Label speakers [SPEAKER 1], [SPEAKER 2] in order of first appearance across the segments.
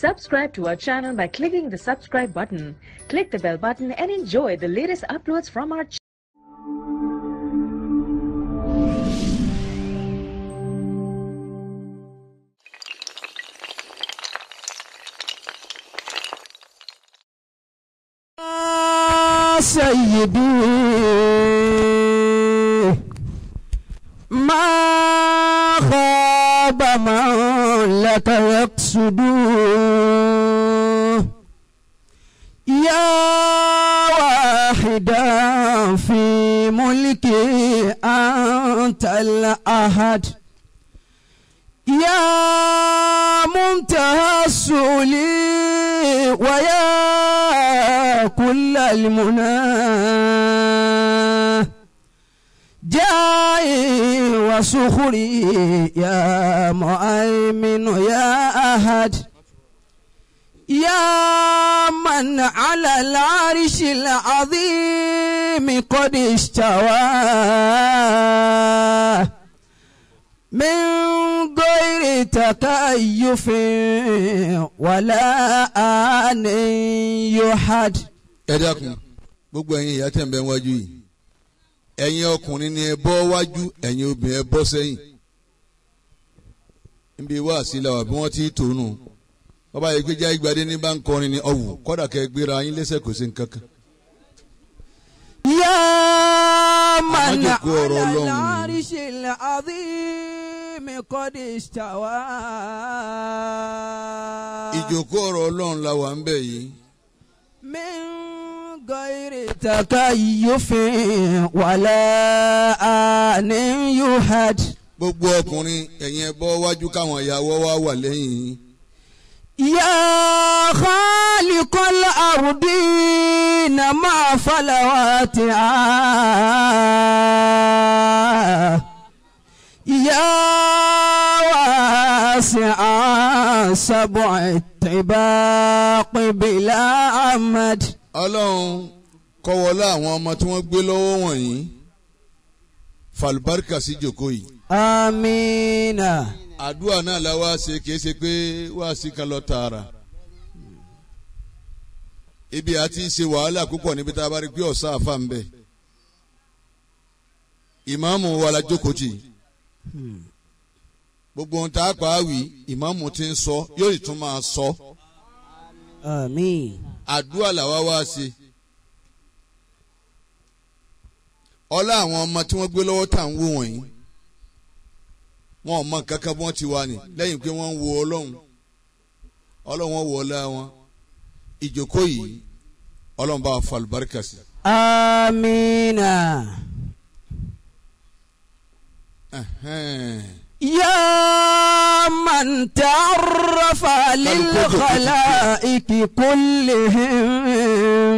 [SPEAKER 1] Subscribe to our channel by clicking the subscribe button. Click the bell button and enjoy the latest uploads from our channel.
[SPEAKER 2] سيدي ما خاب من لك يقصد يا واحدا في ملكي أنت الأحد يا منتهى السؤل ويا كل المنى جاي وسخري يا مؤمن يا أحد يا من على العرش العظيم قد استوى من غير تكيف ولا آن يحد
[SPEAKER 3] ẹ dákun gbogbo ẹ̀yin ìyá tẹ̀ ń bẹ wájú yìí ẹ̀yin ọkùnrin ni ẹ bọ́ wájú ẹ̀yin obìnrin ẹ bọ́ sẹ́yìn níbi wá sílẹ̀ bí wọ́n ti tònú bàbá yìí pé jáì gbadé ní bá ń kọrin ní ọ̀wù kọ́dà kẹ́ gbéra yín lẹ́sẹ̀ kò sí nǹkan kan.
[SPEAKER 2] يا من
[SPEAKER 3] jókòó ọ̀rọ̀
[SPEAKER 2] على
[SPEAKER 3] Ọlọ́run.
[SPEAKER 2] العرش العظيم قد استوى
[SPEAKER 3] ìjókòó ọ̀rọ̀ ọlọ́run la wà ń bẹ̀ yìí
[SPEAKER 2] من غير تكيف ولا آن يحد
[SPEAKER 3] gbogbo ọkùnrin ẹ̀yin ẹ bọ́ wájú káwọn ìyàwó wa wà lẹ́yìn yín.
[SPEAKER 2] يا خالق الأرضين مع فلواتها يا واسع سبع الطباق بلا عمد
[SPEAKER 3] ọlọ́run kọ́wọ́lá àwọn ọmọ tí wọ́n gbé lọ́wọ́ wọ̀nyí falbarka sí jòkó yìí
[SPEAKER 2] آمين
[SPEAKER 3] àdúrà náà la wá ṣe kìí ṣe pé wá sí kan lọ tààrà ibi àti ṣe wàhálà púpọ̀ níbi tá a bá rí pé ọ̀sán àfa ń bẹ̀ ìmáàmù wa la jókòó tì gbogbo ohun tá a pa á wí ìmáàmù ti ń sọ yóò sì tún máa sọ
[SPEAKER 2] آمين
[SPEAKER 3] àdúrà làwa wá ṣe ọlá àwọn ọmọ tí wọ́n gbé lọ́wọ́ tá à ń wò wọ̀nyí wọn ò mọ nǹkan kan bí wọ́n ti wà ní lẹ́yìn pé wọ́n ń wo ọlọ́run ọlọ́run wọn wọ ọlá wọn ìjókòó yìí ọlọ́run bá wa fa àlùbáríkà sí.
[SPEAKER 2] آمين
[SPEAKER 3] Ẹ̀hẹ́n.
[SPEAKER 2] يا من تعرف للخلائق كلهم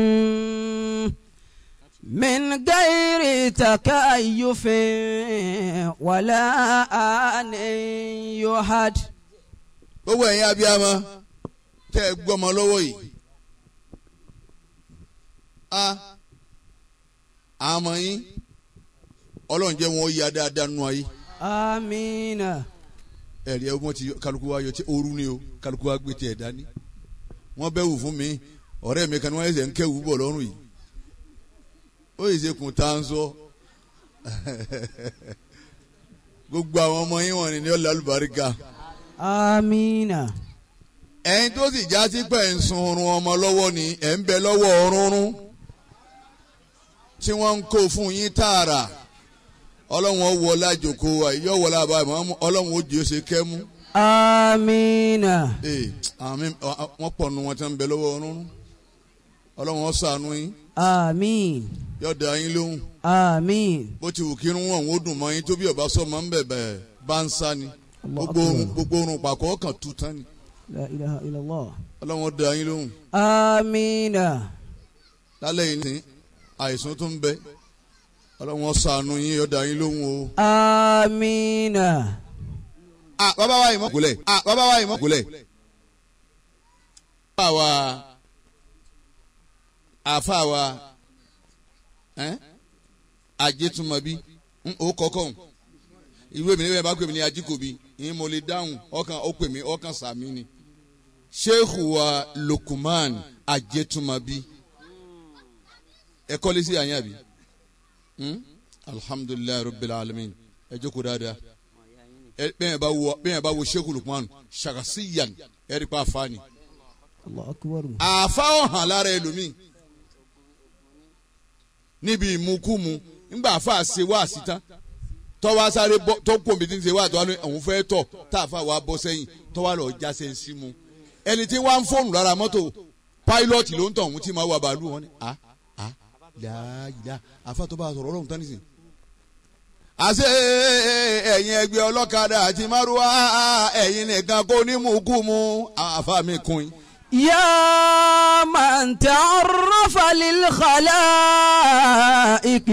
[SPEAKER 2] من غير تكيف ولا آن يحد
[SPEAKER 3] gbogbo ẹ̀yin abiyamọ tẹ́ ẹ gbọ́mọ lọ́wọ́ yìí a àmọ́ yín ọlọ́run jẹ́ wọn ó yá dáadáa nù ayé.
[SPEAKER 2] آمين
[SPEAKER 3] ẹ̀rí ẹ̀ wọ́n ti yọ- kálukú wa yọ tí ooru ni o kálukú wa gbé tiẹ̀ dání wọ́n bẹ́ wù fún mi ọ̀rẹ́ mi kan ní wọ́n ẹ̀sẹ̀ ń kẹ́ wù bọ̀ lọ́rùn yìí ó yìí ṣe kùn tá à ń sọ gbogbo àwọn ọmọ yín wọ̀nyí ni ọ̀là àlùbáríkà
[SPEAKER 2] آمين
[SPEAKER 3] ẹ̀yin tó sì já sí pẹ̀ ń sun oorun ọmọ lọ́wọ́ ni ẹ̀ ń bẹ lọ́wọ́ ọ̀rúnrún tí wọ́n ń kó fún yín tààrà ọlọ́run ó wọlé àjòkó wa yóò wọlé àbáyé ọlọ́run ó jẹ́ ó ṣe kẹ́mú.
[SPEAKER 2] آمين
[SPEAKER 3] ee àmì wọn pọ̀ nù wọn tí wọn bẹ lọ́wọ́ ọ̀run ọlọ́run ó ṣàánú yín
[SPEAKER 2] آمين
[SPEAKER 3] yóò dá yín lóhùn
[SPEAKER 2] آمين
[SPEAKER 3] bó ti wù kí irun wọn ò dùn mọ́ yín tó bí ọba sọ máa ń bẹ̀bẹ̀ bá ń sá ni gbogbo orun gbogbo orun pàkọ́ kan tú tán ni
[SPEAKER 2] لا إله إلا الله
[SPEAKER 3] ọlọ́run ó dá yín lóhùn
[SPEAKER 2] آمين
[SPEAKER 3] lálẹ́ yìí ní àìsàn tó ń bẹ ọlọ́run ó ṣàánú yín yóò dá yín lóhùn o.
[SPEAKER 2] آمين
[SPEAKER 3] ah bàbá wa yìí mọ̀ kúlẹ̀ ah bàbá wa yìí mọ̀ kúlẹ̀. àfa wa àfa wa ẹ́ ajétúmọ̀bí ó kọ́kọ́ ń ìwé mi ní bẹ́ẹ̀ bá pè mí ní ajíkòbí ìyẹn mo lè dáhùn ọkàn ó pè mí ọkàn sàmì ni sheikh wa Lukman Ajetumabi ẹ kọ́lé sí àyàn àbí Hmm? alhamdulilayi rabbil alamin ẹ jókòó dáadáa ẹ bẹ́ẹ̀ bá wo bẹ́ẹ̀ bá wo sheikh Lukman ṣàkàsíyàn ẹ rí pa àfáàní
[SPEAKER 2] الله أكبر
[SPEAKER 3] àfa ọ̀hàn lára ẹlòmíì níbi ìmukúmu ńgbà àfa ṣe wá síta tọ́wá sáré bọ́ tó kò mí tí ń ṣe wá àtọ́wá ní òun fẹ́ tọ̀ tá àfa wa bọ́ sẹ́yìn tọ́wá lọ jáse ń símu ẹni tí wọ́n á ń fóònù lára mọ́tò páílọ́ọ̀tì ló ń tọ̀ òun tí máa wà bàálù wọn ni a a láàyè àfa tó bá a sọ̀rọ̀ ọlọ́run tán nísìnyí. àṣé ẹ̀yin ẹgbẹ́ ọlọ́kadà àti márùwá ẹ̀yin nìkan kó ní mùkúmu àfa mi kún yín.
[SPEAKER 2] يا من تعرف للخلائق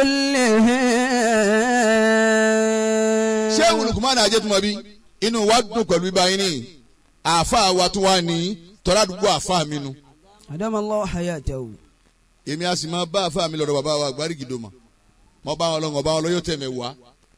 [SPEAKER 2] كلهم
[SPEAKER 3] ṣé olùkùnmọ́ni ajẹ́tùmọ̀bí inú wa dùn pẹ̀lú ibà yín ni àáfà wa tún wà ní tọ́lá àdúgbò àáfà mi nu
[SPEAKER 2] أدام الله حياته
[SPEAKER 3] èmi a sì máa bá àáfà mi lọ́dọ̀ bàbá wa àgbárí gidi mọ̀ mọ bá wọn lọ́wọ́ bá wọn lọ́yọ́ tẹ̀mẹ̀ wá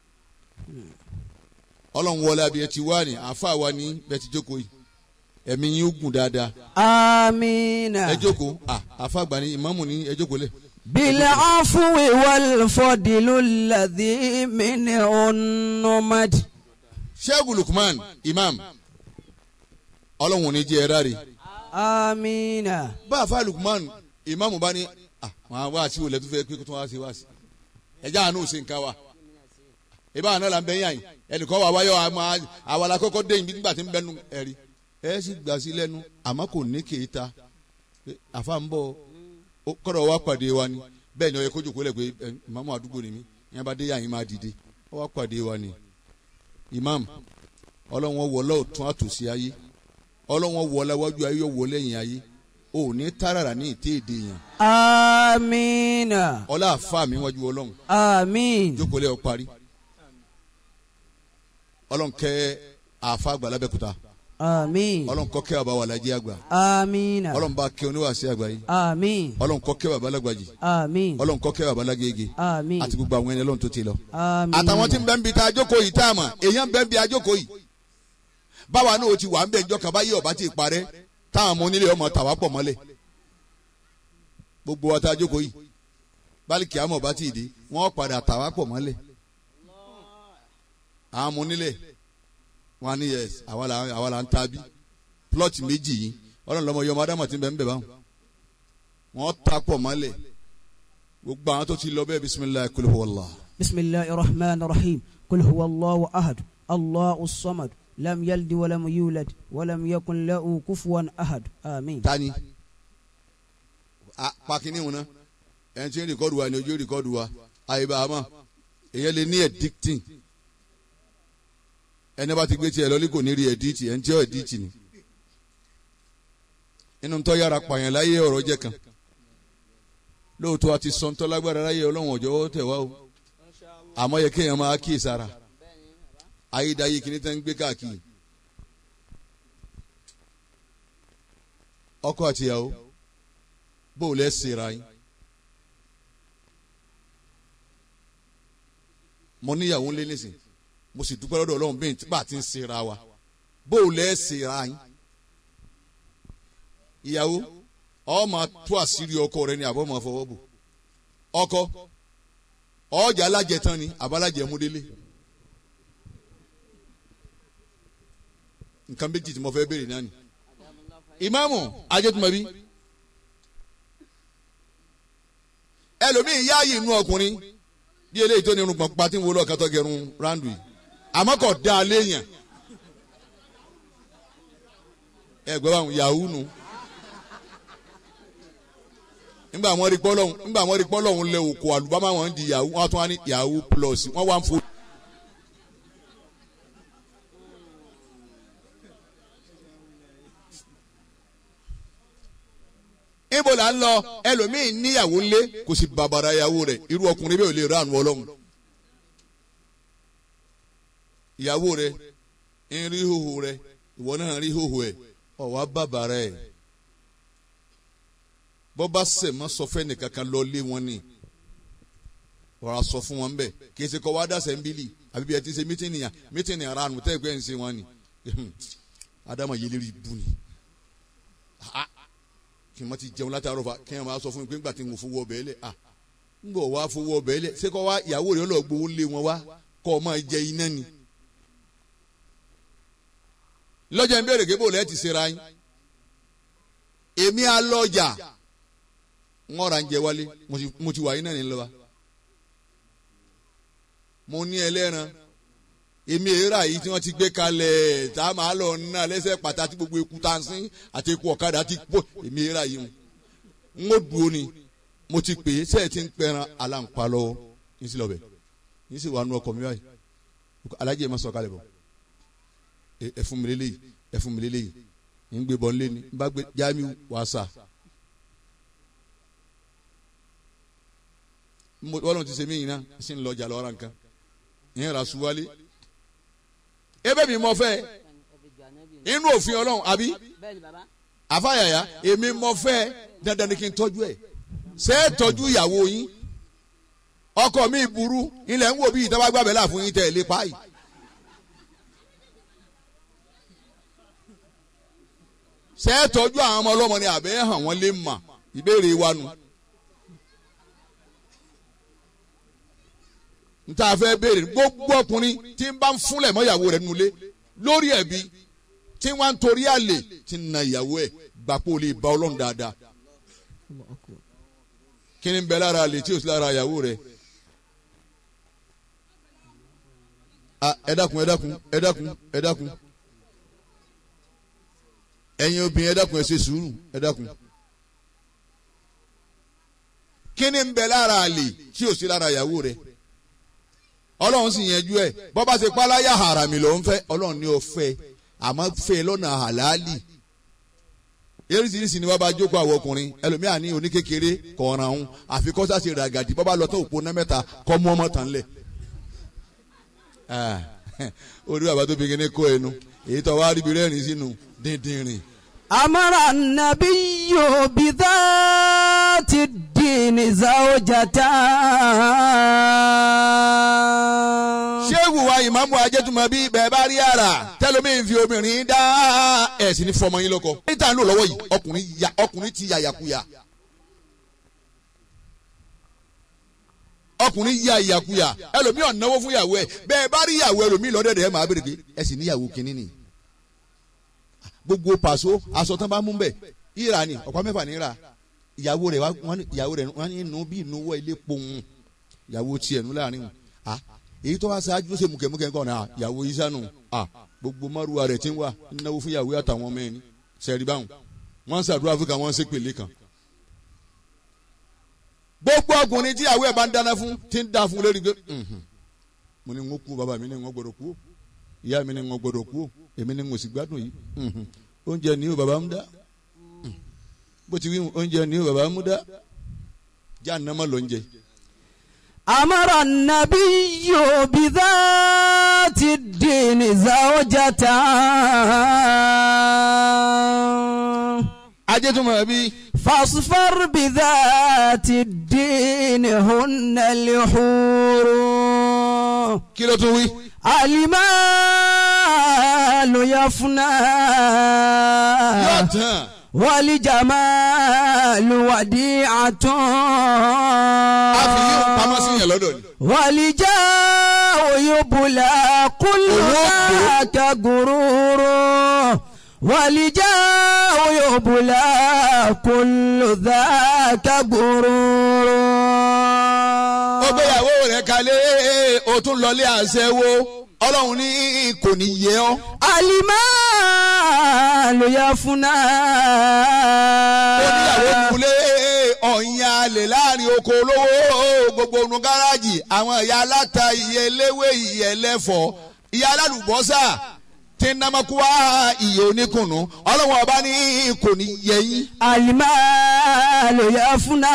[SPEAKER 3] ọlọ́run wọlé abiyẹ ti wá ní àáfà wa ní bẹ́ẹ̀ ti jókòó yìí ẹ̀mí yín ó gùn dáadáa
[SPEAKER 2] آمين
[SPEAKER 3] ẹ jókòó à àáfà àgbà ní ìmáàmù ní ẹ jókòó lẹ̀
[SPEAKER 2] بالعفو والفضل الذي منه النمد
[SPEAKER 3] sheikh lukman imam ọlọ́run ò ní jẹ́ ẹ ráre
[SPEAKER 2] آمين
[SPEAKER 3] bá àáfà lukman imam bá ní à wọn wá sí olè tó fẹ́ pé kó tó wá sí wá sí ẹjá àánú ṣe nǹkan wa ìbá àná là ń bẹ yàn yìí ẹnìkan wà wáyọ àmọ́ àwọn akọ́kọ́ dé yìí nígbà tí ń bẹnu ẹ̀rí ẹ sì gbà sí lẹ́nu àmọ́ kò ní kéta pé àfa ń bọ̀ ó kọ́dọ̀ wá pàdé wa ni bẹ́ẹ̀ ni ó yẹ kó jòkó lẹ̀ pé ẹ, ìmáàmù àdúgbò ni mí ìyẹn bá dé yàn yín máa dìde ó wá pàdé wa ni imam ọlọ́wọ́n wọ lọ́ọ̀tún àtòsí ayé ọlọ́wọ́n wọ láwájú ayé yóò wọ lẹ́yìn ayé ò ní tààràrà ní ìté èdè yẹn
[SPEAKER 2] آمين
[SPEAKER 3] ọlá àfa mi wájú ọlọ́run
[SPEAKER 2] آمين
[SPEAKER 3] jókòó lẹ́ ọ parí ọlọ́run kẹ́ àfa àgbà lábẹ́kúta
[SPEAKER 2] آمين
[SPEAKER 3] ọlọ́run kọ́ kẹ́ bàbá wà lájẹ́ àgbà
[SPEAKER 2] آمين
[SPEAKER 3] ọlọ́run bá kẹ́ oníwàásí àgbà yìí
[SPEAKER 2] آمين
[SPEAKER 3] ọlọ́run kọ́ kẹ́ bàbá lágbàjì
[SPEAKER 2] آمين
[SPEAKER 3] ọlọ́run kọ́ kẹ́ bàbá lágége
[SPEAKER 2] آمين
[SPEAKER 3] àti gbogbo àwọn ẹni ọlọ́run tó ti lọ.
[SPEAKER 2] آمين
[SPEAKER 3] àtàwọn tí ń bẹ ń bi tá a jókòó yìí tá a mọ̀ èèyàn ń bẹ ń bi ajókòó yìí báwa náà ó ti wà ń bẹ ìjọ kan báyìí ọba ti parẹ́ táwọn ọmọ onílé ọmọ tàwa pọ̀ mọ́lẹ̀ gbogbo wa tá a jókòó yìí bálíkì àmọ̀ bá ti dé wọ́n padà tàwa pọ̀ mọ́lẹ̀ àwọn ọmọ onílé wọn ní yẹs àwa là àwa là ń ta bí plọ́ọ̀tì méjì yìí ọlọ́run lọ́mọ yọmọ adámọ̀ ti ń bẹ ń bẹ báwọn wọ́n ta pọ̀ mọ́lẹ̀ gbogbo àwọn tó ti lọ bẹ́ẹ̀ bisimilayi kul huwallah.
[SPEAKER 2] بسم الله الرحمن الرحيم قل هو الله أحد الله الصمد لم يلد ولم يولد ولم يكن له كفوا أحد آمين
[SPEAKER 3] tani a pakini wọn na ẹn tí ń rìkọ́dù wa ni ojú rìkọ́dù wa àyèbá àmọ́ èyàn lè ní ẹ̀díktìn ẹni bá ti gbé tiẹ̀ lọ́lí kò ní rí ẹ̀díktì ẹni tí ó ẹ̀díktì ni inú tó yára pààyàn láyé ọ̀rọ̀ jẹ́ kan lóòótọ́ àti sọ̀ńtọ́ lágbára láyé ọlọ́run ọ̀jọ́ tẹ̀ wá o àmọ́ yẹ kéèyàn máa kíyè sára ayédáyé kìíní tẹ́ ń gbé káàkiri ọkọ àtìyàwó bó o lẹ sera yín mo níyàwó ńlẹ nísìn mo sì dúpẹ́ lọ́dọ̀ ọlọ́run bí bá a ti ń sera wa bó o lẹ sera yín ìyàwó ọ máa tú àṣírí ọkọ rẹ ni àbọ̀ máa fọwọ́ bò ọkọ ọjà alájẹ tán ni àbálájẹ múdélé nǹkan méjì tí mo fẹ́ béèrè náà ni ìmáàmù ajẹ́tùmọ̀bí ẹlòmíì yáàyè inú ọkùnrin bí eléyìí tó ní irun pọ̀npá tí ń wo lọ́ọ̀ká tó gẹrun rándù yìí àmọ́ kò dá a léèyàn ẹ gbọ́ báwọn yahoo nu nígbà wọn rí pọ́lọ́hún nígbà wọn rí pọ́lọ́hún lẹ òkò àlùbámà wọn di yahoo wọn tún wá ní yahoo plus wọn wá ń fò. ibo la ń lọ ẹlòmíín níyàwó ńlé kò sì bàbàrà ìyàwó rẹ̀ irú ọkùnrin bẹ́ẹ̀ ò lè ránu ọlọ́run ìyàwó rẹ̀ ń rí hóhó rẹ̀ ìwọ náà rí hóhó ẹ̀ ọ̀wá bàbàrà ẹ̀ bọ́ bá sẹ̀ mọ́ sọ fẹ́ nìkan kan lọ lé wọn ni ọ̀rọ̀ sọ fún wọn bẹ́ẹ̀ kì í ṣe kọ́ wá dàsẹ̀ ń bílì àbí bí ẹ ti ṣe mítìnì yà mítìnì ara nù tẹ́ ẹ gbẹ́ ń ṣe wọn ni adama yẹlẹ́rì bù ni ah kí n má ti jẹun látàárọ̀ fa kí n máa sọ fún mi pé ńgbà tí n kò fowó ọbẹ̀ lẹ̀ ah ń bọ̀ wá fowó ọbẹ̀ lẹ̀ ṣé kọ́ wá ìyàwó rẹ̀ lọ gbowó lé wọn wá kọ́ ọ máa jẹ iná ni. lọ́jà ń bèrè gébò lẹ́ẹ̀ ti ṣera yín èmi alọ́jà ń ọ̀rà ń jẹ wálé mo ti- mo ti wà yín náà ní lọ́wọ́ mo ní ẹlẹ́ran èmi èèrà yìí tí wọ́n ti gbé kalẹ̀ tá a máa lọ ná lẹ́sẹ̀ pàtàkì gbogbo eku tá a sín àti eku ọ̀kadà ti pọ̀ èmi èèrà yìí mu n ó dúró ni mo ti pè é sẹ́ẹ̀ tí ń pẹran aláǹpa lọ́wọ́ ní sí lọ́bẹ̀ ní sì wà nù ọkọ̀ mi báyìí alájẹ ẹ̀ máa sọ kalẹ̀ bọ̀ ẹ ẹ fún mi lélẹ́yìí ẹ fún mi lélẹ́yìí ń gbé bọ́ nílé ni n bá gbé Jamiu wàásà mo wọ́n lọ́n ti ṣe mí yìí náà sì ń lọ jà lọ́ra nǹkan ìyẹn rà suwálé ebe mi mọ fẹ́ inú òfin Ọlọ́run àbí àfàyàyà èmi mọ fẹ́ dandan ni kí n tọ́jú ẹ̀ ṣé ẹ tọ́jú ìyàwó yín ọkọ mi burú ilẹ̀ ń wò bí ìtawá gbàbẹ́ là fún yín tẹ̀ lé páyì. ṣé ẹ tọ́jú àwọn ọmọ ọlọ́mọ ni àbẹ́ hàn wọ́n lè mà ìbéèrè wa nù. n ta fẹ́ béèrè gbogbo ọkùnrin tí ń bá ń fúnlẹ̀ mọ́ ìyàwó rẹ̀ nulẹ̀ lórí ẹ̀bi tí wọ́n ń torí àlè tí ń na ìyàwó ẹ̀ gbapò lè ba ọlọ́run dáadáa kí ni ń bẹ lára àlè tí ò sí lára ìyàwó rẹ̀ Ah, ẹ dákun ẹ dákun ẹ dákun ẹ dákun ẹ̀yin obìnrin ẹ dákun ẹ ṣe sùúrù ẹ dákun kí ni ń bẹ lára àlè tí ò sí lára ìyàwó rẹ̀ ọlọ́run sì yanjú ẹ̀ bọ́ bá ṣe páláyà harami ló ń fẹ́ ọlọ́run ní o fẹ́ àmọ́ fẹ́ lọ́nà àlàálì eríṣiríṣi ni wọ́n bá jókòó àwọn ọkùnrin ẹlòmíà ní oníkékeré kọ̀ọ̀ràn ọ̀hún àfi kọ́sá ṣe ràgàdì bọ́ bá lọ tó òpó náà mẹ́ta kọ́ mú ọmọ tán lẹ̀ Ah, orí bàbá tó fi kíní kó ẹnu èyí tó wá ríbi rẹ́rìn sínú díndínrín
[SPEAKER 2] أمر النبي بذات الدين زوجته
[SPEAKER 3] ṣéwù wa ìmáàmù ajẹ́tùmọ̀ bí bẹ́ẹ̀ bá rí àrà tẹ́lómi fi obìnrin dá ẹ̀sìn ní fọmọ yín lọ́kọ. níta ń lò lọ́wọ́ yìí ọkùnrin ya ọkùnrin ti ya yakuya. ọkùnrin ya yakuya ẹlòmíì ọ̀náwó fún ìyàwó ẹ̀ bẹ́ẹ̀ bá rí ìyàwó ẹlòmíì lọ́dẹ̀dẹ̀ ẹ̀ máa bèrè pé ẹ sì níyàwó kínní ni. gbogbo pàṣọ aṣọ tán bá mú bẹ̀ ìrà ni ọ̀pá mẹ́fà ní ìrà ìyàwó rẹ̀ wọ́n ní ìyàwó rẹ̀ wọ́n ní inú bí inú wọ́ ilé pohùn ìyàwó tiẹ̀ nú láàrin wọn. ah èyí tó wá ṣáájú ló ṣe mùkẹ́mùkẹ́ nǹkan náà ìyàwó isanu ah gbogbo márùwá rẹ̀ ti ń wà náwó fún ìyàwó àtàwọn ọmọ ẹni sẹ́ẹ̀rì báwọn wọ́n ń ṣàdúrà fún ká wọ́n ń ṣépèlé kan. gbogbo ọkùnrin tí ìyàwó ẹ̀ bá ń dáná fún ti ń dá fún lórí pé "Mhm, mo ní ń kú bàbá mi ní ń gbọdọ̀ kú ìyá mi ní ń gbọdọ̀ kú èmi ní ń sì gbádùn yìí Mhm, oúnjẹ ni ó bàbá ń dá Mhm, bó ti wí oúnjẹ ni ó bàbá ń dá jáà nàmọ́ lóúnjẹ.
[SPEAKER 2] أمر النبي بذات الدين زوجته
[SPEAKER 3] ajẹ́tùmọ̀ bí
[SPEAKER 2] فاصفر بذات الدين هن الحور
[SPEAKER 3] kí ló tún wí.
[SPEAKER 2] المال يفنى
[SPEAKER 3] yóò tán.
[SPEAKER 2] والجمال وديعة
[SPEAKER 3] a fi yí pamọ́ sí yẹn lọ́dọ̀ ni.
[SPEAKER 2] والجاه يبلى كل ذاك غرور والجاه يبلى كل ذاك غرور
[SPEAKER 3] ó gbéyàwó rẹ̀ kalẹ̀ ó tún lọlé àṣẹwó ọlọ́run ní kò ní yẹ ọ́.
[SPEAKER 2] المال يفنى
[SPEAKER 3] ó níyàwó kulé ọ̀yin alè láàrin oko olówó gbogbo onu gáràjì àwọn ìyá aláta ìyẹ eléwé ìyẹ ẹlẹ́fọ̀ ìyá alálùbọ́sà tí ń námọ́kúwá ìyẹ oníkùnú ọlọ́run ọba ní kò ní yẹ yín.
[SPEAKER 2] المال يفنى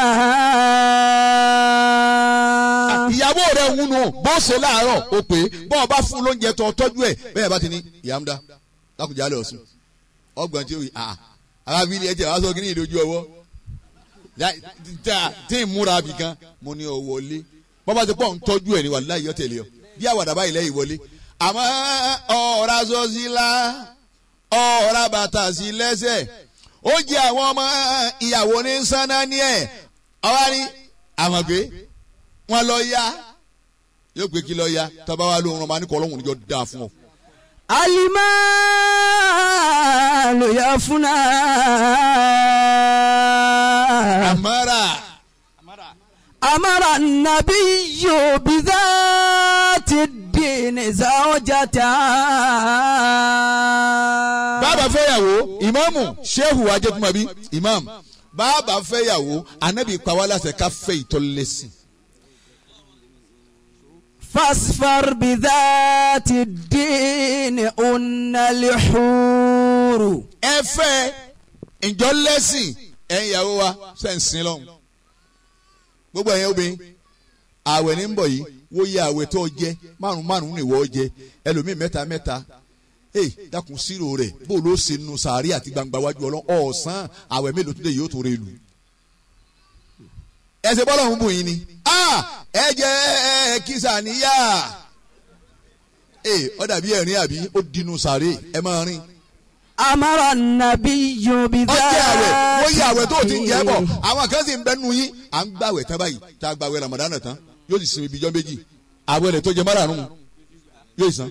[SPEAKER 3] ìyàwó rẹ̀ ń wúnu bó ṣe láàárọ̀ ó pé bọ́ọ̀ bá fún lóúnjẹ tó tọ́jú ẹ̀ bẹ́ẹ̀ bá ti ní ìyàmúdá lákùjá lẹ̀ ọ̀sùn ọgbọ̀n tí ó yìí àà arábìlì ẹ̀ tí a wá sọ kí ní ìdójú ọwọ́ Lá- tá- tí ń múra bì kan mo ní ọ wọlé bọ́ bá ti pọ̀ ń tọ́jú ẹ̀ ní wà láyé ọ̀tẹ̀lé ọ bí àwàdà báyìí lẹ́yìn wọlé àmọ́ ọ̀ọ́ra sọ sí la ọ̀ọ́ra bàtà sí lẹ́sẹ̀ oúnjẹ àwọn ọmọ ìyàwó ní sanna ní ẹ̀ ọwọ́ ni àwọn pé wọ́n lọ ya yóò pé kí lọ ya tọ́ba wa lóhùn ọmọ anìkọ́ ọlọ́run níjọ́ dáa fún ọ.
[SPEAKER 2] alimalu yafuna.
[SPEAKER 3] àmọ́ra
[SPEAKER 2] amara nabiyu bidhati dini zawjata.
[SPEAKER 3] bàbá fẹ́yàwó ìmáàmù shehu ajẹ́tùmọ̀bí imam bàbá fẹ́yàwó anabi pàwọ́lásẹ̀ ká fẹ́ ìtọ́lẹ́sìn.
[SPEAKER 2] فاصفر بذات الدين أن الحور
[SPEAKER 3] ẹ fẹ́ ìjọ lẹ́sìn ẹ̀yin ìyàwó wa sẹ́ǹsìn lọ́hùn. gbogbo ẹ̀yin obìnrin ààwẹ̀ ní ń bọ̀ yìí wó yẹ ààwẹ̀ tó jẹ márùn márùn ní ìwọ jẹ ẹlòmíì mẹ́ta mẹ́ta ee dákun sírò rẹ̀ bó ló ṣe nu sàárì àti gbangba wájú ọlọ́ ọ̀sán ààwẹ̀ mélòó tó dé yóò tó rẹ lù. ẹsẹ̀ bọ́lá òun bù yín ni ẹ jẹ́ kísà níyà ee ó dàbí ẹ̀rín àbí ó dinu sàárè ẹ máa rìn
[SPEAKER 2] أمر النبي
[SPEAKER 3] ọjọ́ àwẹ̀ wọ́n yí àwẹ̀ tó o ti ń jẹ́ bọ̀
[SPEAKER 2] بذات
[SPEAKER 3] àwọn kan sì ń bẹnu yín à ń gbàwẹ̀ tán báyìí tá a gbàwẹ̀ Ramadan tán yóò sì sinmi ibi ijọ́ méjì àwẹ̀ rẹ̀ tó jẹ márààrún yóò san.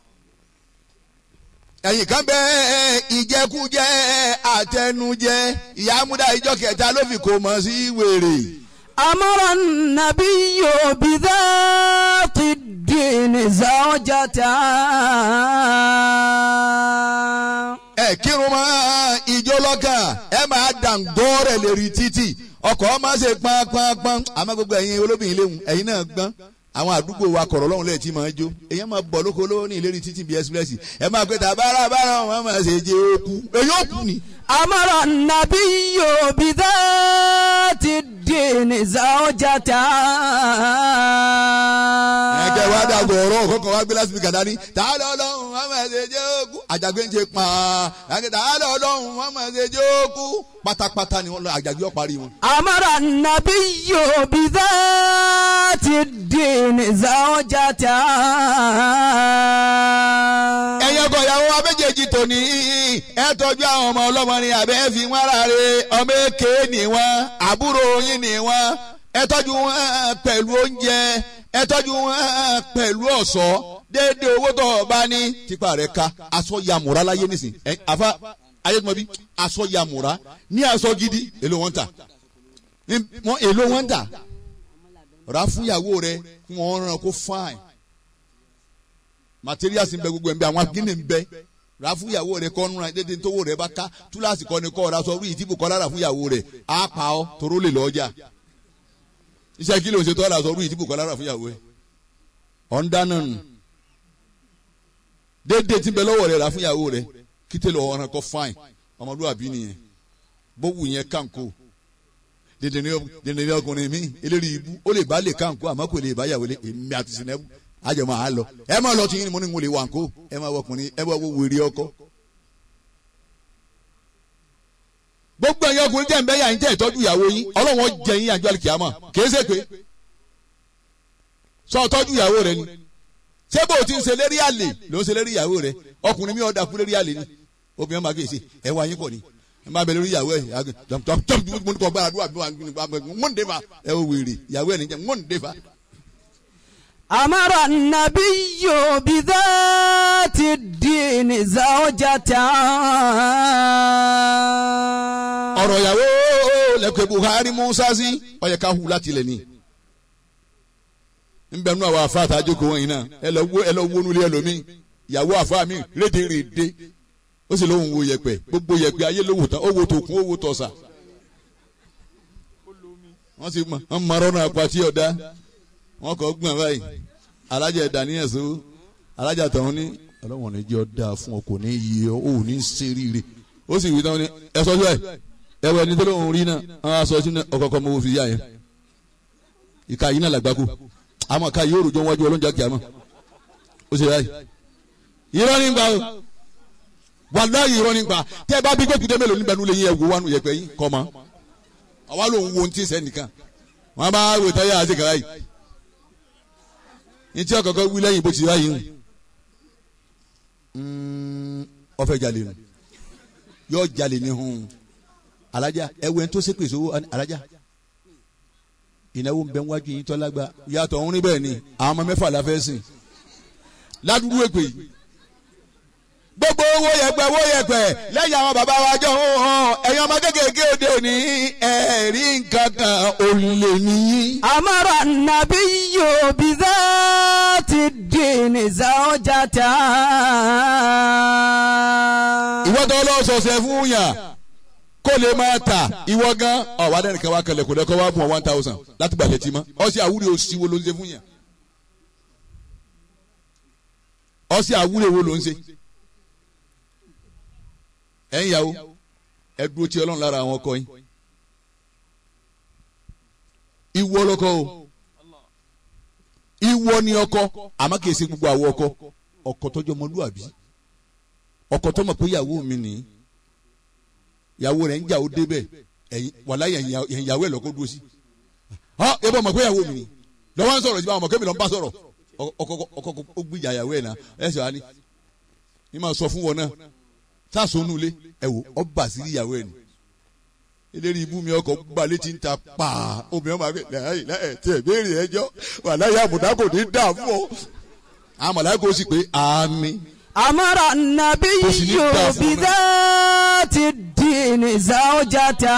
[SPEAKER 3] ẹ̀yìn kan bẹ ìjẹkújẹ àtẹnujẹ ìyá amúdá ìjọ kẹta ló fi kò mọ̀ sí wèrè.
[SPEAKER 2] أمر النبي بذات الدين زوجته
[SPEAKER 3] ẹ kírun mọ́ ìjọ lọ́kàn ẹ máa dàǹgọ́rẹ̀ lérí títì ọkọ̀ máa ṣe pánpánpán àmọ́ gbogbo ẹ̀yin olóbìnrin léwu ẹ̀yin náà gbọ́n àwọn àdúgbò wa kọ̀rọ̀ lọ́hùn lẹ́yìn tí máa jó èyàn máa bọ̀ lóko lówó ní ìlérí títì bíi ẹ́sìpírẹ́sì ẹ máa pẹ́ tàbára bára wọn máa ṣe jẹ́ òkú èyí òkú ni.
[SPEAKER 2] أمر النبي بذات الدين زوجته
[SPEAKER 3] ẹ̀jẹ̀ wa dàgbọ̀ ọ̀rọ̀ kọ̀ọ̀kan wa gbé lásìkò gàdá ní tààlọ́ ọlọ́run wọn máa ṣe jẹ́ òkú àjàgbé ń ṣe pààn àti tààlọ́ ọlọ́run wọn máa ṣe jẹ́ òkú pátápátá ni wọn lọ àjàgbé ọ̀parí wọn.
[SPEAKER 2] أمر النبي بذات الدين زوجته
[SPEAKER 3] ẹ̀yin ọkọ ìyàwó wa méjèèjì tòní ẹ tọ́jú àwọn ọmọ ọlọ́mọ ni àbẹ́ fi wọ́n ráre ọmọ èké ni wọ́n àbúrò yín ni wọ́n ẹ tọ́jú wọn pẹ̀lú oúnjẹ ẹ tọ́jú wọn pẹ̀lú ọ̀ṣọ́ déédéé owó tó o bá ní tipa rẹ̀ ka aṣọ yamura láyé nísìn ẹ àfa ayélujára aṣọ yamura ní aṣọ gidi èlò wọn ta ní- wọn èlò wọn ta rà fún ìyàwó rẹ kí wọn ràn kó fine materials ń bẹ gbogbo ẹ̀ ń bẹ àwọn akíní ń bẹ rà fún ìyàwó rẹ kọ́ nura dédé tówó rẹ bá ká túláàsì kọ́ni kọ́ ọ̀rá sọ wíyì tí bùkọ́ lára fún ìyàwó rẹ á pa ọ́ toró lè lọ́jà iṣẹ́ kí ló ń ṣe tọ́ ọ̀rá sọ wíyì tí bùkọ́ lára fún ìyàwó rẹ ọ̀ ń dáná nù dédé tí ń bẹ lọ́wọ́ rẹ rà fún ìyàwó rẹ kí tẹ́lẹ̀ ọ̀ràn kọ́ fáìn ọmọlúwàbí nìyẹn bówù yẹn kánkó dèdè ní ọkùnrin mi eléri ibú ó lè bá lè kánkó àmọ́ kò lè bá yàwó lé èmi àti sinẹ́bù àjọ máa lọ ẹ máa lọ tìyín ni mo ní mo lè wà nkó ẹ máa wọ ọkùnrin ẹ máa wọ wèrè ọkọ. gbogbo ẹ̀yin ọkùnrin tẹ̀ ń bẹ́ yà ń tẹ̀ ìtọ́jú ìyàwó yín ọlọ́wọ́n jẹ yín àjọ àlìkìyàmọ̀ kìí ṣe pé sọ tọ́jú ìyàwó rẹ ni ṣé bó o ti ń ṣe lérí àlè ló ń ṣe lérí ìyàwó rẹ ọkùnrin mi ò dàkú lérí àlè ni obìnrin máa kéèsì ẹ wá yín pọ̀ ni ẹ máa bẹ lórí ìyàwó ẹ tọ́jú mo ní kọ́ gbára dúrà bí wọ́n ń dé fa ẹ wò wèrè ìyàwó ẹ nìjẹ́ wọ́n ń dé fa.
[SPEAKER 2] أمر النبي بذات الدين زوجته
[SPEAKER 3] ọ̀rọ̀ ìyàwó lẹ́kọ̀ọ́ Buhari Musa sí ọ̀yẹ̀ ká hu láti lẹ̀ ní. nbẹ nínú àwọn afa àtàjọkọ wọn yìí náà ẹ lọ wo ẹ lọ wo nulẹ̀ ẹlòmíì ìyàwó afa mi rédèrèdè ó sì lóun wo yẹ̀pẹ̀ gbogbo yẹ̀pẹ̀ ayé ló wò tán ó wo tòkun ó wo tọ̀sà. wọ́n sì mọ wọ́n mọ ọ̀rọ̀ àpàtì ọ̀dá wọ́n kọ́ gbọ̀n báyìí alájà ẹ̀dá níyẹn so alájà tọ̀hún ní ọlọ́wọ̀n ní jẹ́ ọ̀dà fún ọ kò ní yí ọ ò ní ṣeríire ó sì wí tán ní ẹ sọ́jọ́ ẹ̀ ẹwọ ẹni tó lóun rí náà àwọn aṣọ sínú ọkọọkọ mọ òfin yá yẹn ìka yìí náà làgbákò àmọ́ ká yóò rojọ́ wájú ọlọ́njà kìámọ́ ó ṣe báyìí irọ́ ní gbà o wàláyé irọ́ ní gbà tẹ́ ẹ bá bí gbẹ́kùdé mélòó níbẹ̀ nílé yín ẹ̀wò wánu yẹpẹ́ yín kọ́ mọ́ àwa lòun wo ti sẹ́ nìkan wọn bá wò táyà àti kàrá yìí ní tí ọkọ̀ọ̀kọ̀ wí lẹ́yìn bó ti ráyìí hù ọfẹ́ jalè nù yóò jalè ní hùn alájà ẹwẹ́ tó ṣépè sówó alájà ìnáwó ń bẹ wájú yín tọ́lá gba yàtọ̀ òun níbẹ̀ ni àwọn ọmọ mẹ́fà la fẹ́ sìn ládùúgbò èpè yìí gbogbo owó yẹpẹ owó yẹpẹ lẹ́yìn àwọn bàbá wa jọ ń hàn ẹ̀yin ọmọ kékeré òde òní ẹ̀rí nǹkan kan òlè nìyí.
[SPEAKER 2] أمر النبي بذات الدين زوجته
[SPEAKER 3] ìwọ tó lọ sọ̀sẹ̀ fún yàn kó lè máa ta ìwọ gan ọ̀wá dẹ́nu kan wá kẹlẹ̀ kó lẹ́kọ́ wá bùn one thousand láti gbàlẹ̀ tí mọ́ ọ̀sẹ̀ àwúrẹ́ òsì wo ló ń ṣe fún yàn ọ̀sẹ̀ àwúrẹ́ wo ló ń ṣe ẹ̀yin ìyàwó ẹ dúró tí ọlọ́run lára àwọn ọkọ yín ìwọ lọkọ o ìwọ ni ọkọ àmọ́ kìí ṣe gbogbo àwọn ọkọ ọkọ tọjọ ọmọlúwàbí ọkọ tó mọ̀ pé ìyàwó mi nìyí ìyàwó rẹ̀ ń jà ó débẹ̀ ẹ̀yin wàlá yẹn ìyàwó ẹ̀ lọ́kọ́ dúró sí. ọ ẹ bọ́ mọ̀ pé ìyàwó mi ni lọ́wọ́ ń sọ̀rọ̀ sí báwọn ọmọ kébì lọ́n bá sọ̀rọ̀ ọkọ ọkọ ó gbìjà ìyàwó ẹ̀ náà ẹ̀ sọ wá ní. ní máa sọ fún wọn náà sásòónú ilé ẹ wò ọ bà sí ìyàwó ẹ̀ ni. eléré ibú mi ọkọ̀ gbà létí ń ta pàà obìnrin máa gbé láyé láyé tí ẹ béèrè ẹjọ́ wàlá yà àbùdá kò ní dà fún ọ. àwọn mọ̀láyà kò sì pé àmín.
[SPEAKER 2] أمر النبي
[SPEAKER 3] وسنين دافعون.
[SPEAKER 2] بذات الدين زوجته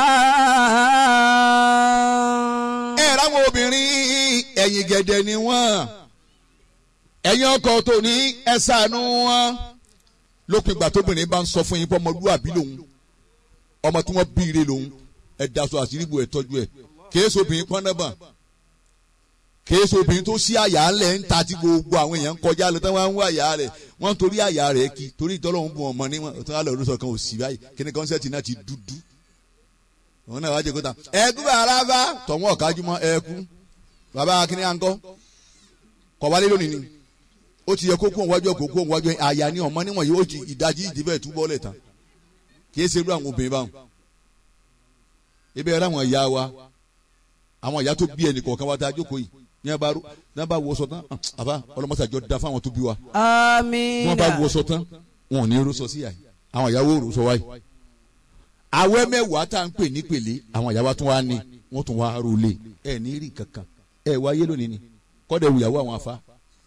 [SPEAKER 3] ẹ ráwọn obìnrin ẹ̀yìn gẹ̀dẹ̀ ni wọ́n ẹ̀yin ọkọ tó ní ẹ ṣàánú wọn lópin ìgbà tóbìnrin bá ń sọ fún yín pé ọmọlúwàbí lòun ọmọ tí wọ́n bí ire lòun ẹ daṣọ àṣírí bò ẹ tọ́jú ẹ kìí ṣe obìnrin pọ́nẹ́bà kìí ṣe obìnrin tó sí àyà ńlẹ̀ ń ta tí gbogbo àwọn èèyàn ń kọjá lọ tí wọ́n ń wá àyà rẹ̀ wọ́n ń torí àyà rẹ̀ kí torí ìtọ́lọ́hún bu ọmọ níwọ̀n tó wà lọ́ọ́ lọ́sọ̀ kan ò sí báyìí kí ni kọ́nsẹ́ẹ̀tì náà ti dúdú òun náà wá jẹ kóta ẹkú bàrà bá tọ̀wọ́n ọ̀kájúmọ́ ẹkú bàbá akíní àńkọ́ kọ̀ wálé lónìí ni ó ti yẹ kókó òwájú ọkọ̀ kókó òwájú àyà ni ọmọ níwọ̀n yìí ó ti ìdajì ìdíbẹ̀ túbọ̀ lẹ̀ tán kì í ṣe irú àwọn obìnrin báwọn ebi ẹ̀rọ àwọn ìyá wa àwọn ìyá tó bí ẹnì kọ̀ọ̀kan wa tá a jókòó yìí ní a bá rú ní a bá wọṣọ tán àbá ọlọmọsàjọ da fáwọn tó bí wa ní
[SPEAKER 2] آمين
[SPEAKER 3] wọn bá wọṣọ tán wọn ò ní rúṣọ sí àyè àwọn ìyàwó rúṣọ wáyé àwẹ̀ mẹ́wàá tá à ń pè ní pèlé àwọn ìyàwó tún wá ní wọ́n tún wá rólé ẹ ní rí kankan ẹ wáyé lónìí ni kọ́dẹ̀ wùyàwó àwọn afá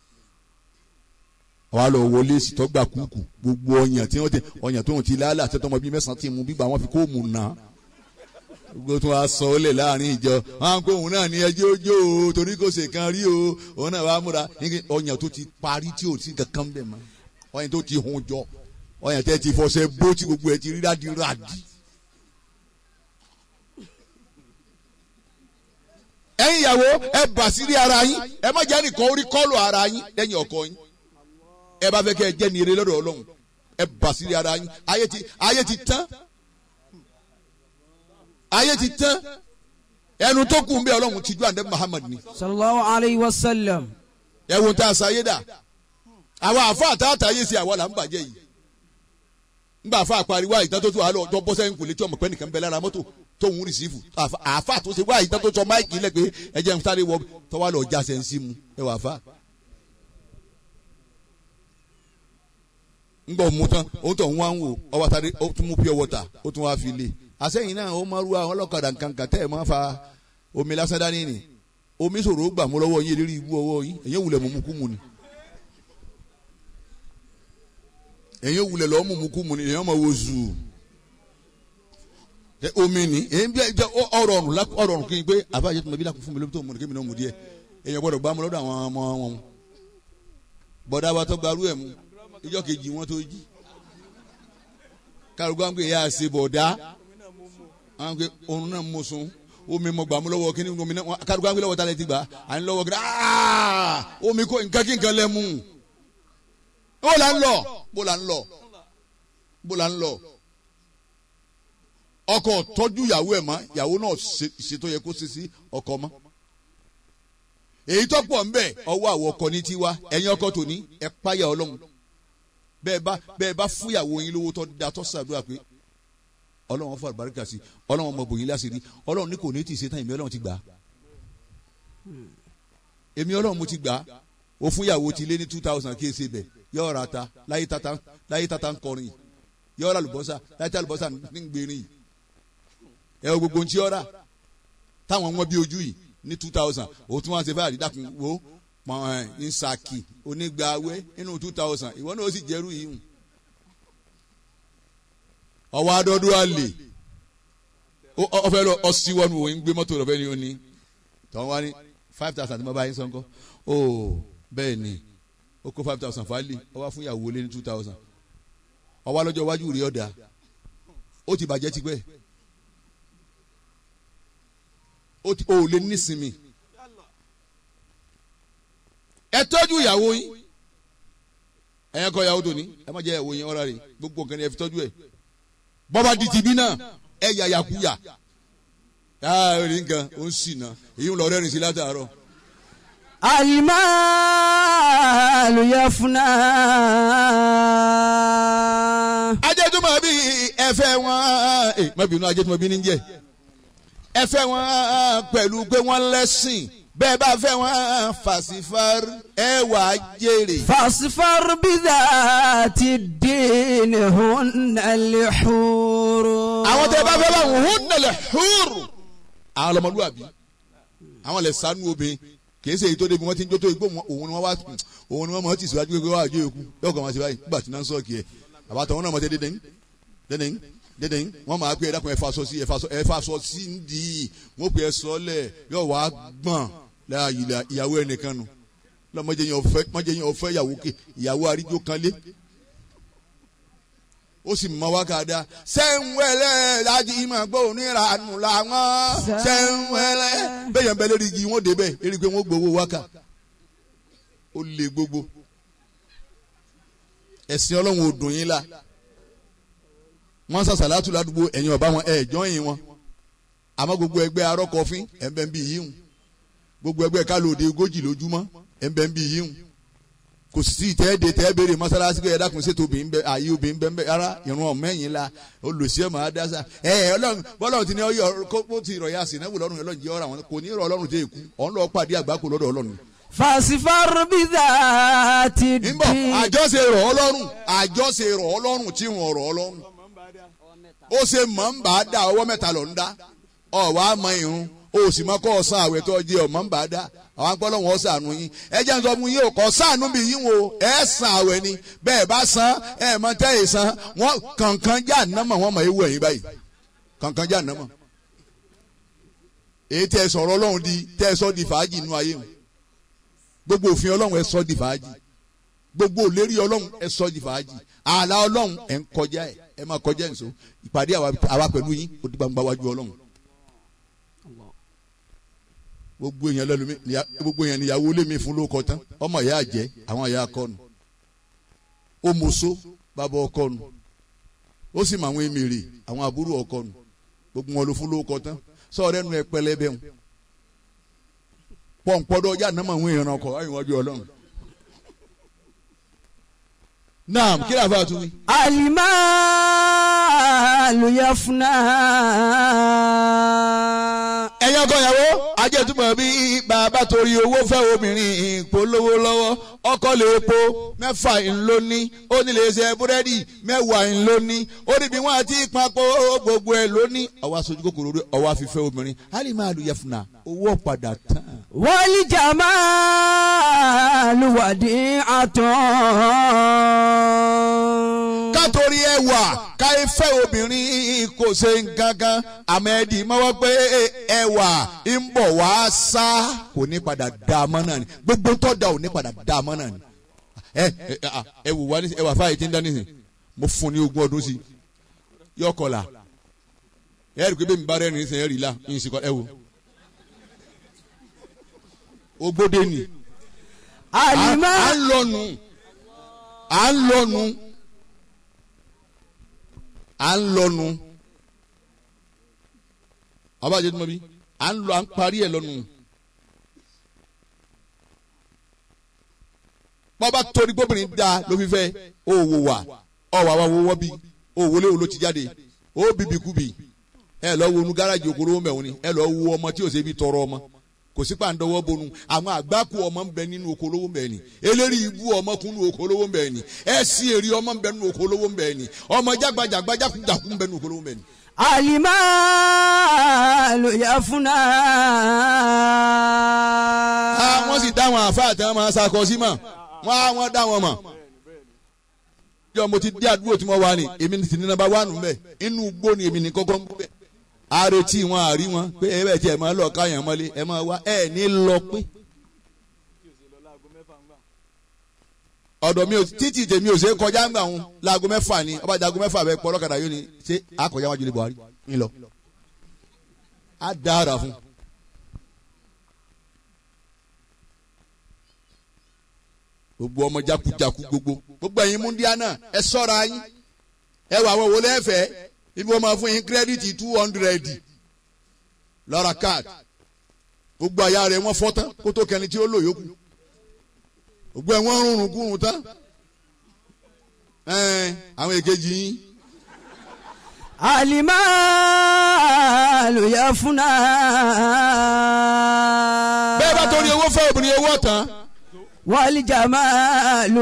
[SPEAKER 3] àwa lọ wọlé sìtọ́gbà kúkú gbogbo ọyàn tí wọ́n ti ọyàn tó ń ti lálẹ́ àti ọmọ bíi mẹ́sàn-án ti mú bígbà wọn fi kó mú nà gbogbo tó wá sọ ọ́ lẹ̀ láàrin ìjọ wọn á pé òun náà ní ẹjẹ́ ojó o torí kò ṣe kan rí o òun náà wàá múra ní ọyàn tó ti parí tí ò sí kankan bẹ̀ mọ́ ọyàn tó ti hun jọ ọyàn tẹ́ ti fọṣẹ bó tí gbogbo ẹ̀ ti rí rádìrádì. ẹ̀yin ìyàwó ẹ bà sírí ara yín ẹ má jẹ́ nìkan orí kọ́lù ara yín lẹ́yìn ọkọ yín ẹ bá fẹ́ kẹ́ ẹ jẹ́ ní eré lọ́dọ̀ ọlọ́run ẹ bà sírí ara yín ayé ti ayé ti tán ayé ti tán ẹnu tó kù ń bẹ ọlọ́run ti ju àǹdẹ́ Muhammad ni
[SPEAKER 2] صلى الله عليه وسلم
[SPEAKER 3] ẹ wo tá a sáyé dà àwọn àfa àtàtàyè sí àwa là ń bàjẹ́ yìí ngbà àfa àpariwo àyíká tó tó wà lọ ọjọ́ bọ́sẹ̀ ń kò létí ọmọ pẹ́ nìkan bẹ lára mọ́tò tó ń rìsífù àfa- àfa tó ṣe wá àyíká tó sọ máìkì lẹ pé ẹ jẹ́ ń sáré wọ tọ́wá lọ já sẹ́ńsì mu ẹ wà fa. ngbà mú tán ó tọ̀ ń wá ń wò ọwọ́ sáré ó tún mú pure water ó tún wá fi lé àsẹ́yìn náà ó máa ru àwọn ọlọ́kadà nkankan tẹ́ ẹ̀ máa fa omi lásán dání ni omi ṣòro ó gbà mú lọ́wọ́ yín eléré ibú ọwọ́ yín èyàn wulẹ̀ mú mú kú mu ni èyàn wulẹ̀ lọ́ọ́ mú mú kú mu ni èyàn máa wo zuu ẹ omi ni èyí bí ẹ ọ̀rọ̀ ọrùn la ọ̀rọ̀ ọrùn kí n pé àbájá tó ma bí lakùn fún mi lóbi tó mu ni kémi náà mu díẹ̀ èyàn gbọ́dọ̀ gbá mu lọ́dọ̀ àwọn ọmọ wọn bọ̀dá wa tó gbarú ẹ̀ mu ìjọ kejì wọn tó jí kárùgbọ́n àwọn èèyàn àṣẹ bọ̀dá àwọn pé òun náà mú sun omi mọ gbàmú lọ́wọ́ kí ni omi náà kárùgbọ́n àwọn lọ́wọ́ tá a lè ti gbà à ń lọ́wọ́ kí ni omi kò nǹkan kí nǹkan lẹ mú bó la ń lọ bó la ń lọ bó la ń lọ ọkọ tọ́jú ìyàwó ẹ̀ mọ́ ìyàwó náà ṣe- ṣètò yẹ kó ṣe sí ọkọ mọ́ èyí tó pọ̀ ń bẹ̀ ọwọ́ àwọn ọkọ ní tiwa ẹ̀yin ọkọ tòní ẹ páyà ọlọ́run bẹ́ẹ̀ bá bẹ́ẹ̀ bá fún ìyàwó yín lówó tó da tó ṣàdúrà pé ọlọ́run fún àlùbáríkà sí ọlọ́run ọmọ bòyìn láṣìírí ọlọ́run ní kò ní tì í ṣe tán èmi ọlọ́run ti gbà á èmi ọlọ́run mo ti gbà á o fún ìyàwó ti lé ní two thousand kí ẹ ṣe bẹ̀ yọ̀ọ́ ra ta láyé tata láyé tata ń kọrin yìí yọ̀ọ́ ra àlùbọ́sà láyé tata àlùbọ́sà ń gbèrín yìí ẹ wo gbogbo ohun tí ó rà táwọn wọn bí ojú yìí ní two thousand òun tún wá ṣe fáàrí dákun wo pọ̀n ẹ̀ ní saki onígbàwé nínú two thousand ìwọ náà ó sì jẹ́rú yìí hùn. ọwọ́ adọ́dún àlè ọfẹ́ lọ ọsíwọ́nù òun gbé mọ́tò lọ́fẹ́ ni ó ní tọ́wọ́n wá ní five thousand tí mo bá yín sọ́nkọ́ ó bẹ́ẹ̀ ni ó kó five thousand fálì ó wá fún ìyàwó lé ní two thousand ó wá lọ́jọ́ iwájú rí ọ̀dà ó ti bàjẹ́ tipẹ́ ó ti ó lè nísinmi ẹ tọ́jú ìyàwó yín ẹ̀yẹn kọ́ ìyàwó tòní ẹ má jẹ́ ìyàwó yín ọ̀rá rẹ̀ gbogbo nǹkan ni ẹ fi tọ́jú ẹ̀ bọ́ba di tìbí náà ẹ yà yàkúyà yàrá rí nǹkan ó ń sì náà èyí ń lọ rẹ́rìn sí látàárọ̀.
[SPEAKER 2] alimalu yafuna.
[SPEAKER 3] ajẹ́túmọ̀ bí ẹ̀fẹ́ wọn ẹ̀ má bínú ajẹ́túmọ̀ bí ní jẹ́ ẹ̀fẹ́ wọn pẹ̀lú pé wọ́n lẹ́sìn bẹ́ẹ̀ bá fẹ́ wọn fàṣífàr ẹ wà á jèrè.
[SPEAKER 2] fasfar bidhati din hunna lihuru.
[SPEAKER 3] àwọn tẹ bá fẹ́ bá wọn hún nílẹ̀ húrù. àwọn ọlọmọlúwàbí àwọn lè sánú obìnrin kì í ṣe èyí tó débi wọn ti ń jó tó igbó wọn òun ni wọn wá òun ni wọn mọ ti síwájú pé wọ́n àjọ èkú yóò kàn máa ṣe báyìí nígbà tí náà ń sọ̀kì ẹ̀ àbátọ̀ wọn náà mọ̀ tẹ́ dédé ń dédé ń dédé ń wọ́n máa pé ẹ dákun ẹ fa aṣọ sí ẹ fa aṣọ sí ń di wọ́n pè é sọ́lẹ̀ yóò wá gbọ̀n láàyè ìyàwó ẹnìkan nù lọ́mọdé yẹn ọ̀fẹ́ mọ́jẹ́ yẹn ọ̀fẹ́ ìyàwó ké ìyàwó aríjó kan lé ó sì mọ wákàdá sẹ́ńwẹ́lẹ́ láti ìmọ̀ pé oníranù làwọn sẹ́ńwẹ́lẹ́ bẹ́yẹn bẹ́ẹ̀ lérí igi wọ́n débẹ̀ lérí pé wọ́n gbowó wákà ó lé gbogbo ẹ̀sìn ọlọ́run ò dùn yín la wọ́n sàṣàlátù ládùúgbò ẹ̀yin ọ̀bá wọn ẹ̀ jọ́yìn wọn àmọ́ gbogbo ẹgbẹ́ arọ́kọ̀fín ẹ̀ ń bẹ́ ń bí yíhun gbogbo ẹgbẹ́ kálóde ogójì lójúmọ́ ẹ̀ ń bẹ́ ń bí yíhun kò sí ìtẹ́ẹ̀dẹ̀ tẹ́ẹ̀ béèrè mọ́sálásí pé ẹ̀dá kun ṣètò obìnrin bẹ ààyè obìnrin bẹ ń bẹ ara ìrún ọ̀mẹ́yìn la olùsí ẹ̀ máa dásà ẹ̀ ẹ̀ ọlọ́run bọ́lọ́run ti ní ọyọ kó ti rọ̀ ya sí náà wò lọ́rùn ọlọ́run jẹ́ ọ̀rọ̀ àwọn kò ní rọ̀ ọlọ́run jẹ́ èkú ọ̀n lọ́ọ́ pàdé àgbákò lọ́dọ̀ ọlọ́run.
[SPEAKER 2] fasfar bidhati
[SPEAKER 3] ń bọ̀
[SPEAKER 2] din.
[SPEAKER 3] àjọṣe rọ̀ ọlọ́run àjọṣe rọ̀ ọlọ́run tí wọ́n rọ̀ ọlọ́run ó ṣe mọ̀ ń bá a dá ọwọ́ mẹ́ta lọ ń dá ọ̀ wá mọ irun o sì mọ kọ́ ọ̀sán àwẹ̀ tó jẹ́ ọ̀mọ́ ń bá a dá àwọn akpọ́lọ́ wọn sànù yín ẹ jẹ́ nsọ́ fún yín o kọ́ sànù bí yín o ẹ sàn àwẹ̀ ni bẹ́ẹ̀ bá san ẹ mọ tẹ́ ẹ san wọn kankan já nàmọ̀ wọn mọ̀ ewu ẹ̀yìn báyìí kankan já nàmọ̀ èyí tẹ́ ẹ sọ̀rọ̀ ọlọ́run di tẹ́ ẹ sọ di fàájì inú ayé wọn gbogbo òfin ọlọ́run ẹ sọ di fàájì gbogbo òlérí ọlọ́run ẹ sọ di fàájì ààlà ọlọ́run ẹ ń kọjá ẹ ẹ máa kọjá ẹ̀ ń so ìpàdé àwa pẹ̀lú yín ó di gbangba wájú ọlọ́run gbogbo èèyàn lẹ́nu mi gbogbo èèyàn níyàwó lé mi fún lóko tán ọmọ ìyá àjẹ́ àwọn ìyá akọnu ó mọṣó bàbá ọkọnu ó sì mọ àwọn èmèrè àwọn àbúrò ọkọnu gbogbo wọn ló fún lóko tán sọ̀rọ̀ ẹnu ẹ pẹlẹbẹ wọn pọ̀npọ̀dọ̀ ọjà náà àwọn èèyàn ọkọ̀ ayé wájú ọlọ́run naam kí lóò fà tún mi.
[SPEAKER 2] alimalu yafuna.
[SPEAKER 3] ẹ̀yin ọkọ ìyàwó ajẹ́túmọ̀ bí bàbá torí owó fẹ́ obìnrin ìpolówó lọ́wọ́ ọkọ lè po mẹ́fà ńlóní ó ní lè ṣe búrẹ́dì mẹ́wàá ńlóní ó ní bí wọ́n ti papò gbogbo ẹ̀ lóní. ọwọ́ aṣojú kòkòrò rẹ ọwọ́ afífẹ́ obìnrin hali máa lu yẹfuna owó padà tán.
[SPEAKER 2] wali jamalu wadi atan.
[SPEAKER 3] kátorí ẹwà káyé fẹ́ obìnrin kò ṣe nǹkan kan àmẹ́ẹ̀dì mọ́wọ́ pé ẹwà ń bọ̀ wá sá kò ní padà dá a mọ́ náà ni gbogbo tó da ò ní padà dá a mọ́ náà ni. ẹ ẹ ẹ wò wá ní ẹwà fáyé tí ń dá nísìn mo fún ní ogún ọdún sí i yọ kọlà ẹ rí i pé bẹ́ẹ̀ mi bá rẹ́rìn-ín sẹ́yìn ẹ̀ rí i la yín sì kọ́ ẹ wò. ogbóde ni
[SPEAKER 2] alima
[SPEAKER 3] à ń lọnu à ń lọnu à ń lọnu abájẹ tó mọ bí à ń lọ à ń parí ẹ lọnu bọ́ba torí gbóbìnrin da ló fi fẹ́ òwò wà ọ̀wà wà wọ́wọ́ bí òwò léwo ló ti jáde ó bìbì kúbì ẹ lọ wo nu gáràjì okòrò mẹ́wọ́n ni ẹ lọ wo ọmọ tí ò ṣe bí tọrọ ọmọ kò sí pàǹdọ̀wọ́ bonu àwọn àgbákù ọmọ ń bẹ nínú okòlówó ń bẹ ni eléri ibú ọmọ kún nínú okòlówó ń bẹ ni ẹ sí èrè ọmọ ń bẹ nínú okòlówó ń bẹ ni ọmọ jágbajàgba jákujàku ń bẹ nínú okòlówó ń bẹ ni.
[SPEAKER 2] alimalu yafuna.
[SPEAKER 3] Ah, wọ́n sì dá wọn àfáà tí wọ́n máa ṣàkọ sí mọ̀ wọ́n á wọ́n dá wọn mọ̀. yọ mo ti dé àdúgbò tí mo wà ní èmi ti ní nàbà wà nù mbẹ inú igbó ni èmi ní kọ́kọ́ ń bẹ. àrètí wọn àrí wọn pé ẹ bẹ̀ tí ẹ máa lọ káyàn mọ́lé ẹ máa wá ẹ ní lọ pé. ọ̀dọ̀ mi ò títì tèmi ò ṣe é kọjá ń gbà wọn láago mẹ́fà ni ọba jago mẹ́fà bẹ pọ̀ ọlọ́kadà yóò ní ṣé àkọjá wájú ní Buhari ń lọ. á dára fún un. gbogbo ọmọ jakujaku gbogbo gbogbo ẹ̀yin múndíá náà ẹ ṣọ́ra yín ẹ wà àwọn wọlé ẹ̀fẹ̀ ibi wọn máa fún yín kírẹ́dìtì two hundred lọ́ra káàdì gbogbo àyà rẹ̀ wọ́n fọ́ tán kó tó kẹni tí ó lò yókù gbogbo ẹ̀ wọ́n rúnrún kúrun tán ẹ̀ẹ́n àwọn èkejì yín
[SPEAKER 2] alimalu yafuna.
[SPEAKER 3] bẹ́ẹ̀ bá torí owó fẹ́ obìnrin owó tán
[SPEAKER 2] walijamalu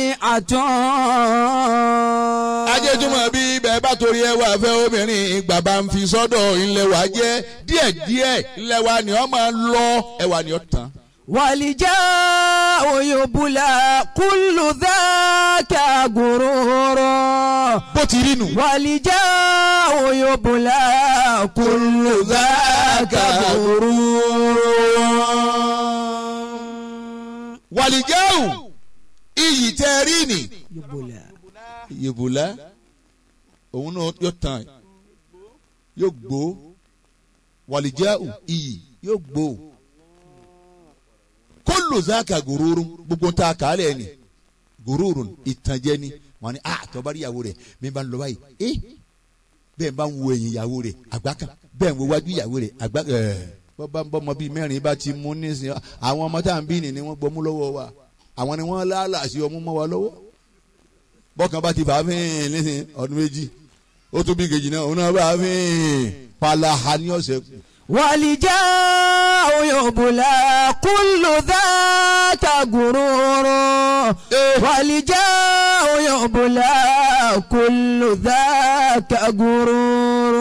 [SPEAKER 2] wadi'atun.
[SPEAKER 3] ajéjúmọ̀ bí bẹ́ẹ̀ bá torí ẹwà fẹ́ obìnrin bàbá ń fi sọ́dọ̀ ilẹ̀ wa jẹ́ díẹ̀díẹ̀ ilẹ̀ wa ni ọ máa lọ ẹwà ni ọ tán.
[SPEAKER 2] والجاء يبلى كل ذاك غرور
[SPEAKER 3] bó ti rí nù.
[SPEAKER 2] والجاء يبلى كل ذاك غرور
[SPEAKER 3] wàlìjáwù iyì tẹ́ rí nì.
[SPEAKER 2] يبلى
[SPEAKER 3] yèbùlá òun náà yóò tán yóò gbó wàlìjáwù iyì yóò gbó kólò záàkà gòróró gbogbo tá a kà á lẹ̀ ni gòróró ìtànjẹ ni wọn ni a tọ́ba rí ìyàwó rẹ̀ mi bá ń lọ báyìí eh bẹ́ẹ̀ bá ń wo ẹ̀yìn ìyàwó rẹ̀ àgbà kan bẹ́ẹ̀ ń wo wájú ìyàwó rẹ̀ àgbà kan ẹ̀ bọ́ bá ń bọ́ ọmọ bíi mẹ́rin bá ti mú nísìnyí àwọn ọmọ tá à ń bí ni ni wọ́n gbọ́mú lọ́wọ́ wa àwọn ni wọ́n láàlà sí ọmú mọ́ wa lọ́wọ́ bọ́kàn bá ti fà á fín nísìnyí ọdún méjì ó tún bí kejì náà òun náà bá a fín palaha ní ọ̀sẹ̀ kù.
[SPEAKER 2] والجاء يبلى كل ذاك غرور والجاء يبلى كل ذاك غرور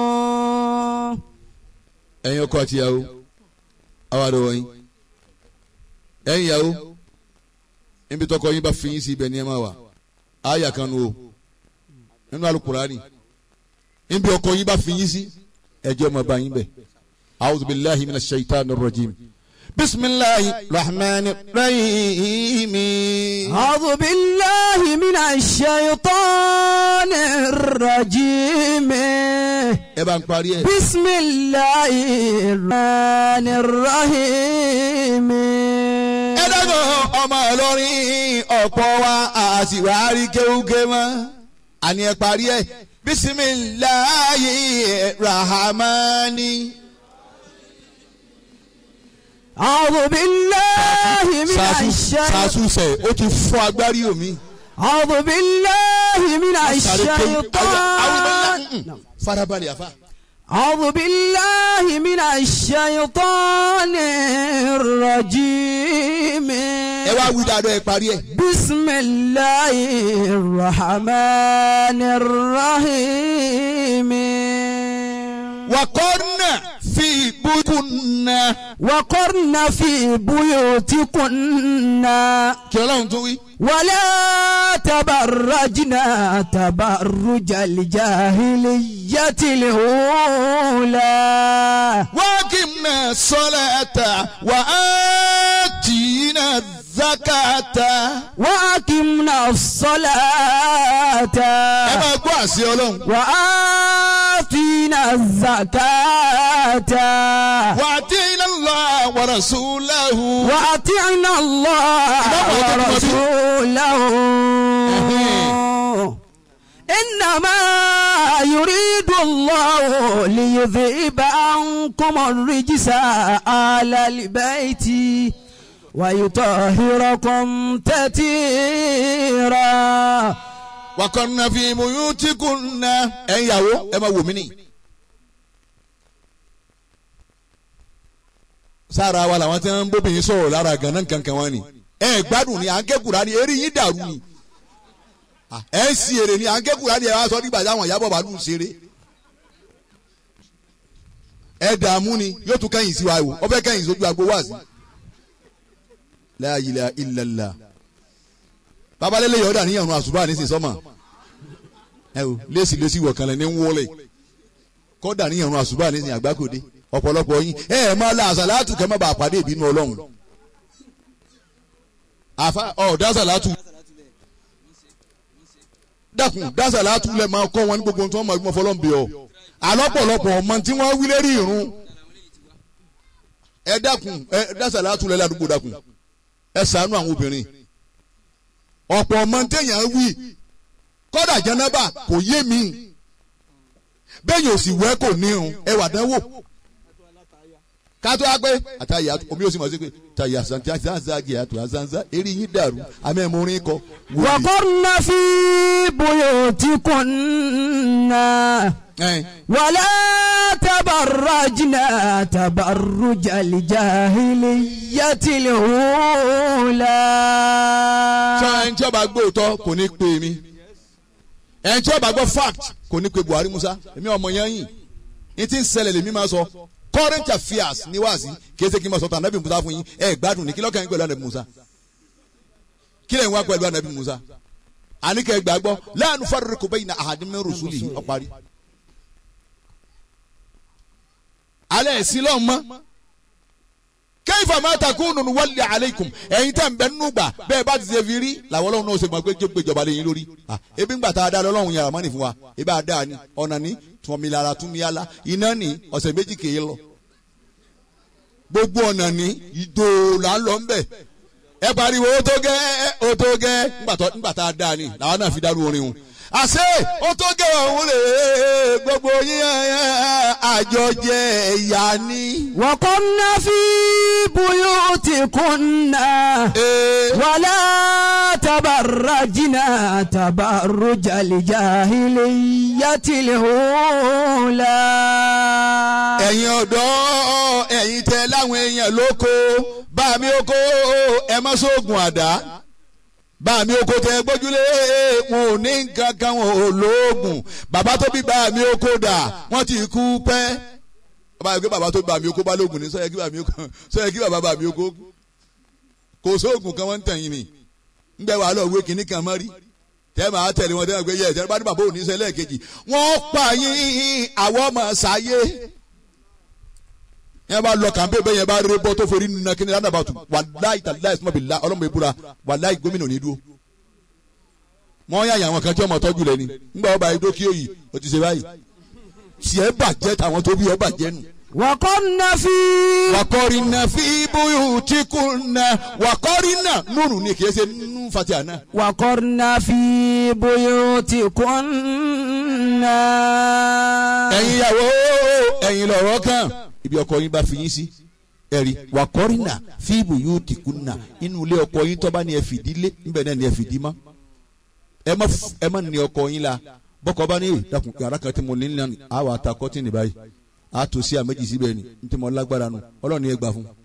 [SPEAKER 3] ẹ̀yin ọkọ àti ìyàwó àwa àdó wọ̀nyí ẹ̀yin ìyàwó níbi tọkọ yín bá fi yín sí ibẹ̀ ní ẹ máa wà àyà kan nu o nínú alukurani níbi ọkọ yín bá fi yín sí ẹjọ́ máa bá yín bẹ̀ a'udhu billahi minash shaitanir rajim bisimilahi rahman rahim
[SPEAKER 2] أعوذ بالله من الشيطان الرجيم
[SPEAKER 3] ẹ bá ń parí ẹ.
[SPEAKER 2] بسم الله الرحمن الرحيم
[SPEAKER 3] ẹ dẹ́gbọ̀n ọmọ Ìlọrin ọ̀pọ̀ wa àṣìwárí kéwúké mọ́ àní ẹ parí ẹ bisimilayi rahamani.
[SPEAKER 2] أعوذ بالله من
[SPEAKER 3] sàṣù
[SPEAKER 2] الشيطان
[SPEAKER 3] sàṣù sẹ ó ti fọ agbárí omi.
[SPEAKER 2] أعوذ بالله من
[SPEAKER 3] Sáré kéwú- Àwọn- àwọn
[SPEAKER 2] الشيطان
[SPEAKER 3] ìbọn- Mm, farabalẹ̀ àfa.
[SPEAKER 2] أعوذ بالله من الشيطان الرجيم
[SPEAKER 3] ẹ wá wí dáadọ́ ẹ parí ẹ.
[SPEAKER 2] بسم الله الرحمن الرحيم
[SPEAKER 3] wakọ́nà fi bukunna.
[SPEAKER 2] وقرن في بيوتكن
[SPEAKER 3] kí ọlọ́run tún wí.
[SPEAKER 2] ولا تبرجنا تبرج الجاهلية الأولى
[SPEAKER 3] واقمنا الصلاة وآتينا الزكاة.
[SPEAKER 2] وأقمنا الصلاة
[SPEAKER 3] ẹ máa gbọ́ àṣẹ ọlọ́run.
[SPEAKER 2] وآتينا الزكاة
[SPEAKER 3] وأطيعنا الله ورسوله.
[SPEAKER 2] وأطعنا الله ورسوله إنما يريد الله ليذهب عنكم الرجس على البيت ويطهركم تطهيرا
[SPEAKER 3] وقرن في بيوتكن. ẹ ń yàwó ẹ máa wò mí nì. sára wa làwọn tí wọn ń bóbìnrin sọ̀rọ̀ lára ganan kankan wọn ni. ẹ gbádùn ni à ń ké Kùránì eré yín dàrú ni. ẹ ń si èrè ni à ń ké Kùránì ẹ wá sọ nígbà táwọn ìyàbọ̀ bàálù ń ṣeré. ẹ dààmú ni yóò tún kẹ́yìn sí wa wò ọ fẹ́ kẹ́yìn sójú agbo wá sí. la ilaha illallah babalẹ́lẹ́ yọ̀ọ́dà níyànjú àṣùbà nísìnyí sọ́mà ẹ o lẹ́sì lẹ́sì wọ̀kànlẹ̀ ní wọlé kọ́dà níyànjú àṣùbà nísìnyí àgbákòde ọ̀pọ̀lọpọ̀ yín ẹ ẹ̀ máa la àṣàlátù kẹ́ má bàa pàdé ìbínú ọlọ́run àfa ọ̀ dásàlátù dákun dásàlátù lẹ̀ máa kọ́ wọn ní gbogbo tí wọ́n máa gbọ́n fọlọ́n bí ọ alọ́pọ̀lọpọ̀ ọmọ tí wọ́n wí lérí ìrun ẹ dákun ẹ dásàlátù lẹ̀ ládùúgbò dákun ẹ ṣàánú àwọn obìnrin ọ̀pọ̀ ọmọ téèyàn wí kọ́dà jẹ́nẹ́bà kò yé mi bẹ́ẹ̀ yóò sì wẹ́ kò ní irun ẹ wà dánwò kátó wá pé àtàyà omi yóò sì mọ̀ sí pé tàyà santi azanzagi àtò azanza eré yín dàrú àmì ẹ̀mú orin kọ.
[SPEAKER 2] وقرن في بيوتكن ولا تبرجنا تبرج الجاهلية الأولى
[SPEAKER 3] sọ ẹni tí ó bá gbọ́ òótọ́ kò ní pè mí ẹni tí ó bá gbọ́ fact kò ní pè Buhari Musa èmi ọmọ yẹn yìí ní ti ń ṣẹlẹ̀ lèmi máa sọ current affairs ní wáàsí kì í ṣe kí n máa sọ tàn Ànábì Musa fún yín ẹ gbádùn ní kí lọ́kàn yín pẹ̀lú Ànábì Musa kí lè ń wá pẹ̀lú Ànábì Musa àníkẹ́ gbàgbọ́ la nufarriqu bayna ahadin min rusulihi ó parí. alẹ́ ẹ̀sìn lọ́ọ̀ mọ́ kayfa ma takunu nuwalli alaykum ẹ̀yin tẹ̀ ń bẹ nínú gbà bẹ́ẹ̀ bá ti ṣe fi rí làwọn ọlọ́run náà ṣe mọ̀ pé jẹ́ gbèjọba lé yín lórí Ah, ebi ń gbà tá a dá lọ́lọ́run yàrá mọ́ni fún wa ebi a dá ni ọ̀nà ní tùmọ̀mìlára túnmíyàlá iná ní ọ̀sẹ̀ méjì kèé lọ gbogbo ọ̀nà ní ìdò là ń lọ ńbẹ̀ ẹ pariwo ó tó gẹ́ ó tó gẹ́ ńgbà tá a dá ni làwọn náà fi dárú orin wọn àṣé ó tó gẹ́ ọ̀hún rè é gbogbo yín àjọjẹ ẹ̀yà ni.
[SPEAKER 2] وقرن في بيوتكن
[SPEAKER 3] Ee.
[SPEAKER 2] ولا تبرجنا تبرج الجاهلية الأولى
[SPEAKER 3] ẹ̀yin ọ̀dọ́ ẹ̀yin tẹ láwọn èèyàn lóko bá mi oko ẹ má sóògùn àdá bá mi oko tẹ gbójúlé wọn ò ní nǹkan kan wọn ò lóògùn bàbá tó bí bá mi oko dà wọ́n ti kú pẹ́ bàbá yìí pé bàbá tó bí bá mi oko bá lóògùn ní sọ́yẹ́ kí bá mi oko sọ́yẹ́ kí bàbá bá mi oko kò sóògùn kan wọ́n ń tẹ̀yìn ni ńgbẹ́ wàá lọ wé kinní kan mọ́rí tẹ́ máa tẹ̀lé wọn tẹ́ máa gbé yẹ ẹ̀ tẹ́ bá ní bàbá òní sẹ́lẹ̀ kejì wọ́n pa yín àwọn ọmọ sáyé yẹn bá lọ kàn bẹ́ẹ̀ bẹ́ẹ̀ yẹn bá rẹ bọ́ tó forí nínú kí ni lánàá bá tu wàláì tàláì sọmọ bìlá ọlọ́mọ ìbúra wàláì gómìnà ní dúró. wọ́n yà yà àwọn kan tí ọmọ tọ́jú lẹ ni ńgbà ọba ẹgbẹ́ kí òyì ó ti ṣe báyìí. tiẹ̀ bàjẹ́ tàwọn tó bí ọ bàjẹ́ nù.
[SPEAKER 2] وقرن في
[SPEAKER 3] wàkọ́rìnà fi bóyú tí kò na wàkọ́rìnà nùnù ni kì í ṣe nù fatiha náà.
[SPEAKER 2] وقرن في بيوتكن
[SPEAKER 3] ẹ̀yin ìyàwó ẹ̀yin lọ̀rọ̀ kan ibi ọkọ yín bá fi yín sí ẹ̀rí wàkọ́rìnà fíìbù yóò ti kú nà inú ilé ọkọ yín tó bá ní ẹ fìdí lé níbẹ̀ náà ní ẹ fìdí mọ́ ẹ má f- ẹ má ní ọkọ yín la bọ́kọ bá ní èyí dàkún yàrá kan tí mo ní nílànà àwọn ata kọ́tìnì báyìí a tó sí àméjì síbẹ̀ ni ní tí mo lágbára nu ọlọ́run ní ẹ gbà fún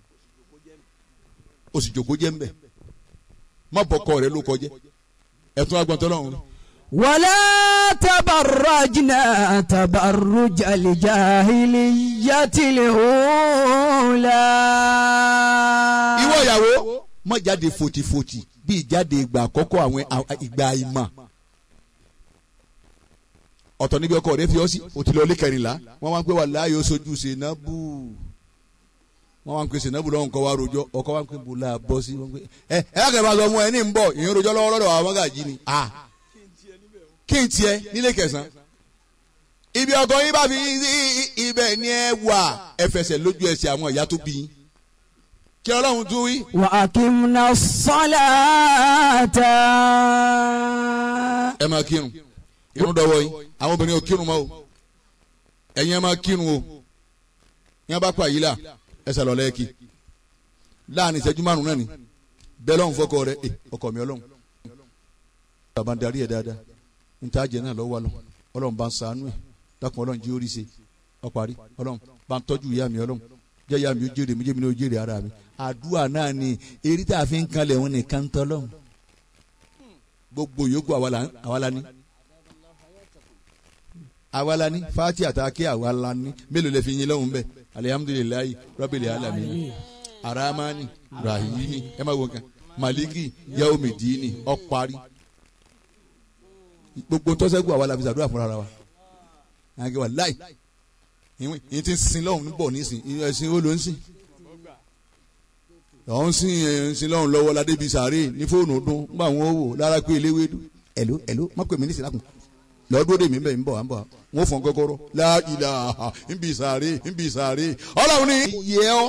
[SPEAKER 3] o sì jòkó jẹ́ ń bẹ̀ má bọ́kọ rẹ ló kọjẹ́ ẹ̀tún agbọ̀ntọ́ lọ́run
[SPEAKER 2] ولا تبرجنا تبرج الجاهلية الأولى
[SPEAKER 3] ìwọ ìyàwó má jáde fòtìfòtì bí ìjáde ìgbà àkọ́kọ́ àwọn à- ìgbà ìmọ̀ ọ̀tọ̀ níbi ọkọ rẹ fi ọ́ sí o ti lọ ilé kẹrìnlá wọ́n wá ń pè wà láàyè oṣooju sèǹnàbù wọ́n wá ń pè sèǹnàbù lọ́wọ́ nǹkan wá rojọ́ ọkọ wá ń pè bùlá bọ́ sí wọ́n pè ẹ ẹ lákẹ́ bá sọ fún ẹ ní ń bọ̀ ìyẹn rojọ́ lọ́wọ́ lọ́dọ̀ àwọn mọ́gàjì ni a kí n tiẹ̀ nílé kẹsàn-án ibi ọkọ yín bá fi yín sí ibẹ̀ ni ẹ wà ẹ fẹsẹ̀ lójú ẹsẹ̀ àwọn ìyá tó bí yín kí ọlọ́run tún wí.
[SPEAKER 2] وأقمنا الصلاة
[SPEAKER 3] ẹ máa kírun irun dọ́wọ́ yín àwọn obìnrin ò kírun mọ́ o ẹ̀yin ẹ máa kírun o yẹn bá pa yìí là ẹsẹ̀ lọ lẹ́ẹ̀kì láàrin ìṣẹ́jú márùn náà ni bẹ́ẹ̀ lọ́hùn fọ́kọ rẹ ẹ ọkọ mi ọlọ́hun bàbá ń darí ẹ̀ dáadáa níta jẹ náà lọ́wọ́ lọ ọlọ́run bá ń ṣàánú ẹ̀ dákun ọlọ́run jí orí ṣe ọparí ọlọ́run bá ń tọ́jú ìyá mi ọlọ́run jẹ́ ìyá mi ó jèrè mi jẹ́ mi ní ó jèrè ara mi àdúrà náà ni eré tá a fi ń kanlẹ̀ òun nìkan tọ́ lọ́hùn gbogbo yòókù àwa la àwa la ní àwa la ní fati àtàkì àwa la ní mélòó lè fi yin lọ́hùn bẹ́ẹ̀ alihamudulilayi rabbil alamin aramani rahimi ẹ má wo nǹkan maliki yaomidini ọparí gbogbo tọ́sẹ́gun àwa la fi ṣàdúrà fúnra wa àgẹ wà láì yìí ti ń sin lọ́hùn níbọ̀ nísìn ẹ̀sìn ó ló ń sìn ọ̀hún sìn ẹ̀sìn lọ́hùn lọ́wọ́ ládé bíi sàárè ní fóònù ọdún nígbà wọn ó wò lára pé eléwédú ẹ̀ló ẹ̀ló má pè mí nísìn lákùn lọ́dún òde mi ń bẹ̀ ń bọ̀ à ń bọ̀ wọn fọ̀n kọ́kọ́rọ́ láìlà ń bì sàárè ń bì sàárè ọlọ́run ní yẹ ọ́.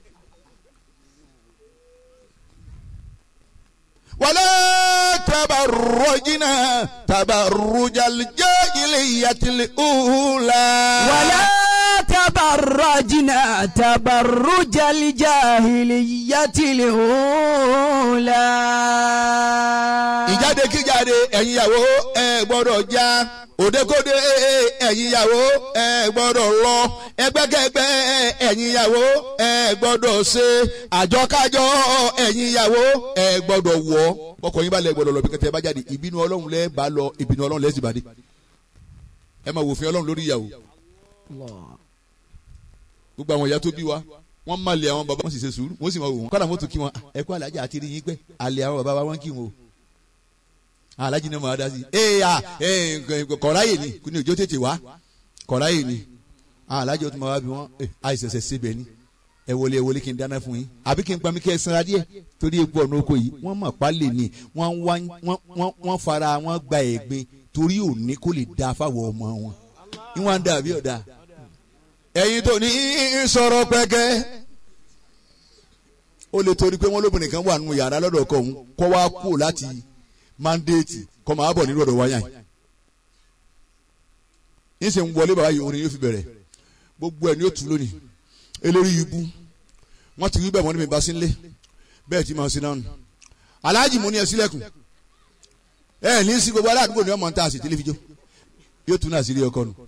[SPEAKER 3] ولا تبرجنا تبرج الجاهلية الأولى
[SPEAKER 2] ولا تبرجنا تبرج الجاهلية الأولى
[SPEAKER 3] ìjáde kíjáde ẹ̀yin ìyàwó ẹ gbọ́dọ̀ já òdekóde ẹ̀yin ìyàwó ẹ gbọ́dọ̀ lọ ẹgbẹ́kẹ́gbẹ́ ẹ̀yin ìyàwó ẹ gbọ́dọ̀ ṣe àjọkájọ ẹ̀yin ìyàwó ẹ gbọ́dọ̀ wọ̀ ọkọ yín bá lẹ gbọ́dọ̀ lọ bí kẹtẹ bá jáde ìbínú Ọlọ́run lẹ bá lọ ìbínú Ọlọ́run lẹ sì bá dé ẹ máa wòfin Ọlọ́run lórí ìyàwó gbogbo àwọn ìyá tó bí wa wọ́n máa lé àwọn bàbá wọn sì ṣe sùúrù wọ́n sì máa wò wọ́n kọ́dà wọ́n tún kí wọn ẹ kú alájà àti rí yín pẹ́ àlè àwọn bàbá wa wọ́n kí wọn o alájí náà máa dá sí ee a ee kọ̀ráyè ni kò ní òjò tètè wá kọ̀ráyè ni alájí ó tún máa wá bí wọ́n àìsẹ̀sẹ̀ síbẹ̀ ni ẹ wọlé ẹ wọlé kí n dáná fún yín àbí kí n pa mí kí ẹ sanra díẹ̀ torí epo ọ̀nà oko yìí wọ́n mọ̀ pa lè ní wọ́n wá wọ́n wọ́n fara wọ́n gba ẹ̀gbin torí òní kó lè da fáwọn ọmọ wọn ní wọ́n á dà bí ọ̀dà ẹ̀yin tó ní sọ̀rọ̀ pẹ́kẹ́ ó lè torí pé wọ́n lóbìnrin kan wà nù yàrá lọ́dọ̀ ọkọ òun kọ́ wá kú láti mandate kọ́ máa bọ̀ nínú ọ̀dọ̀ wáyà yìí yín sì ń wọlé bàbá yìí orin yóò fi bẹ̀rẹ̀ gbogbo ẹ̀ ní ó tu lónìí eléyìí ibú wọ́n ti rí bẹ́ẹ̀ wọ́n ní mi bá sí nílé bẹ́ẹ̀ tí màá sí náà nù aláàjì mo ní ẹ sílẹ̀kùn ẹ ní sí gbogbo aládùúgbò ní ọmọ ń tà sí tẹlifíjọ yóò tún náà sí rí ọkọ nù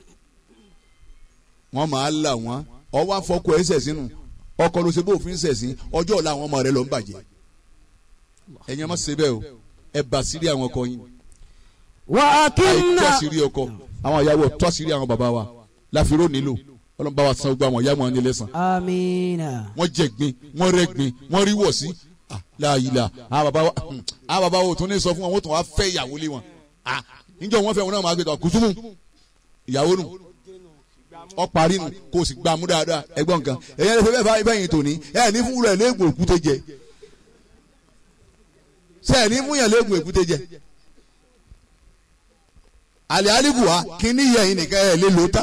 [SPEAKER 3] wọ́n máa là wọ́n ọwọ́ afọkọ ẹ̀ sẹ̀sìn nù ọkọ ló ṣe bó òfin sẹ̀sìn ọjọ́ ọ̀la àwọn ọmọ rẹ lọ ń bàjẹ́ ẹ̀yin ẹ má ṣe bẹ́ẹ̀ o ẹ bà sírí àwọn ọkọ yín
[SPEAKER 2] وأكمنا
[SPEAKER 3] àìtọ́ sírí ọkọ àwọn ìyàwó tọ́ sírí àwọn bàbá wa láfiró nílò ọlọ́run bá wa san gbogbo àwọn ìyá wọn ní lẹ́sàn
[SPEAKER 2] آمين
[SPEAKER 3] wọ́n jẹ̀gbin wọ́n rẹ́gbin wọ́n rí wọ̀ sí Ah, láàyìlá àwọn bàbá wa àwọn bàbá wa ò tún ní sọ fún wọn wọ́n tún wá fẹ́ ìyàwó lé wọn Ah, níjọ́ wọ́n fẹ́ wọn náà máa gbé tọ́ kùsùmù ìyàwó nù ọ parí nù kó o sì gbà mú dáadáa ẹgbọ́n nǹkan ẹ̀yẹ́ lè fẹ́ bẹ́ẹ̀ fà bẹ́yìn tòní ẹ̀ ní fún rẹ̀ léegun èkúté jẹ ṣe ẹ̀ ní mú yàn léegun èkúté jẹ àlẹ́ àlìbùwà kí ní yẹ̀yìn nìkan ẹ̀ lè lò ó tán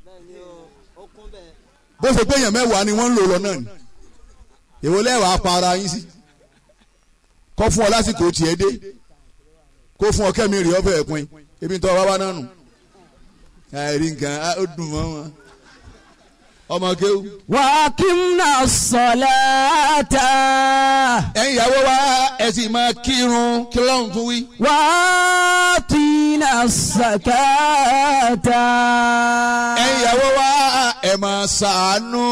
[SPEAKER 3] bó ṣe pé èèyàn mẹ́wàá ni wọ́n ń lò lọ náà ni èwo lẹ́wàá pa ara yín sí kọ́ fún ọ lásìkò tiẹ̀ dé kó fún ọ kẹ́mi rí ọbẹ̀ ẹ̀pin ebi ń tọ́ wá wá náà nù àìrí nǹkan á, ó dùn mọ́ wọn ọmọ kéwù.
[SPEAKER 2] وأقمنا الصلاة
[SPEAKER 3] ẹ̀yin ìyàwó wa ẹ sì máa kírun kí lóun tún wí.
[SPEAKER 2] وآتينا الزكاة
[SPEAKER 3] ẹ̀yin ìyàwó wa ẹ máa ṣàánú.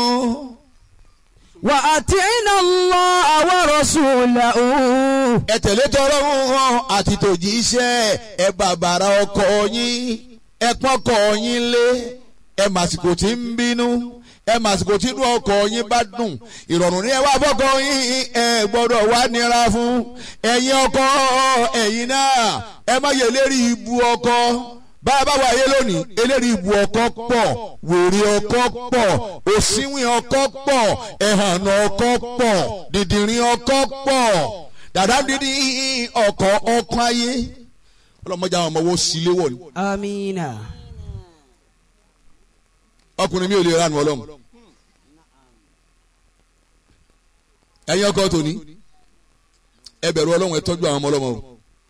[SPEAKER 2] وأطعنا الله ورسوله
[SPEAKER 3] ẹ tẹ̀lé tọrọrùn àti tòjíṣẹ́ ẹ bàbàrà ọkọ yín ẹ pọ́nkọ yín lé ẹ màsìkò tí ń bínú ẹ màsìkò tí inú ọkọ yín bá dùn ìrọ̀rùn ní ẹ wá fọ́kọ yín ẹ gbọ́dọ̀ wá nira fún ẹ̀yin ọkọ ẹ̀yin náà ẹ má yẹ lérí ibu ọkọ bá a bá wà yé lónìí eléri ibu ọkọ pọ̀ wèrè ọkọ pọ̀ òsínwìn ọkọ pọ̀ ẹ̀hànà ọkọ pọ̀ dìdìrín ọkọ pọ̀ dàdá dídí ọkọ ọkọ ayé ọlọmọdé àwọn ọmọ wo sí léwọ ni
[SPEAKER 2] آمين
[SPEAKER 3] ọkùnrin mi ò lè ránu ọlọ́run ẹ̀yin ọkọ tòní ẹ bẹ̀rù ọlọ́run ẹ tọ́jú àwọn ọmọ ọlọ́mọ o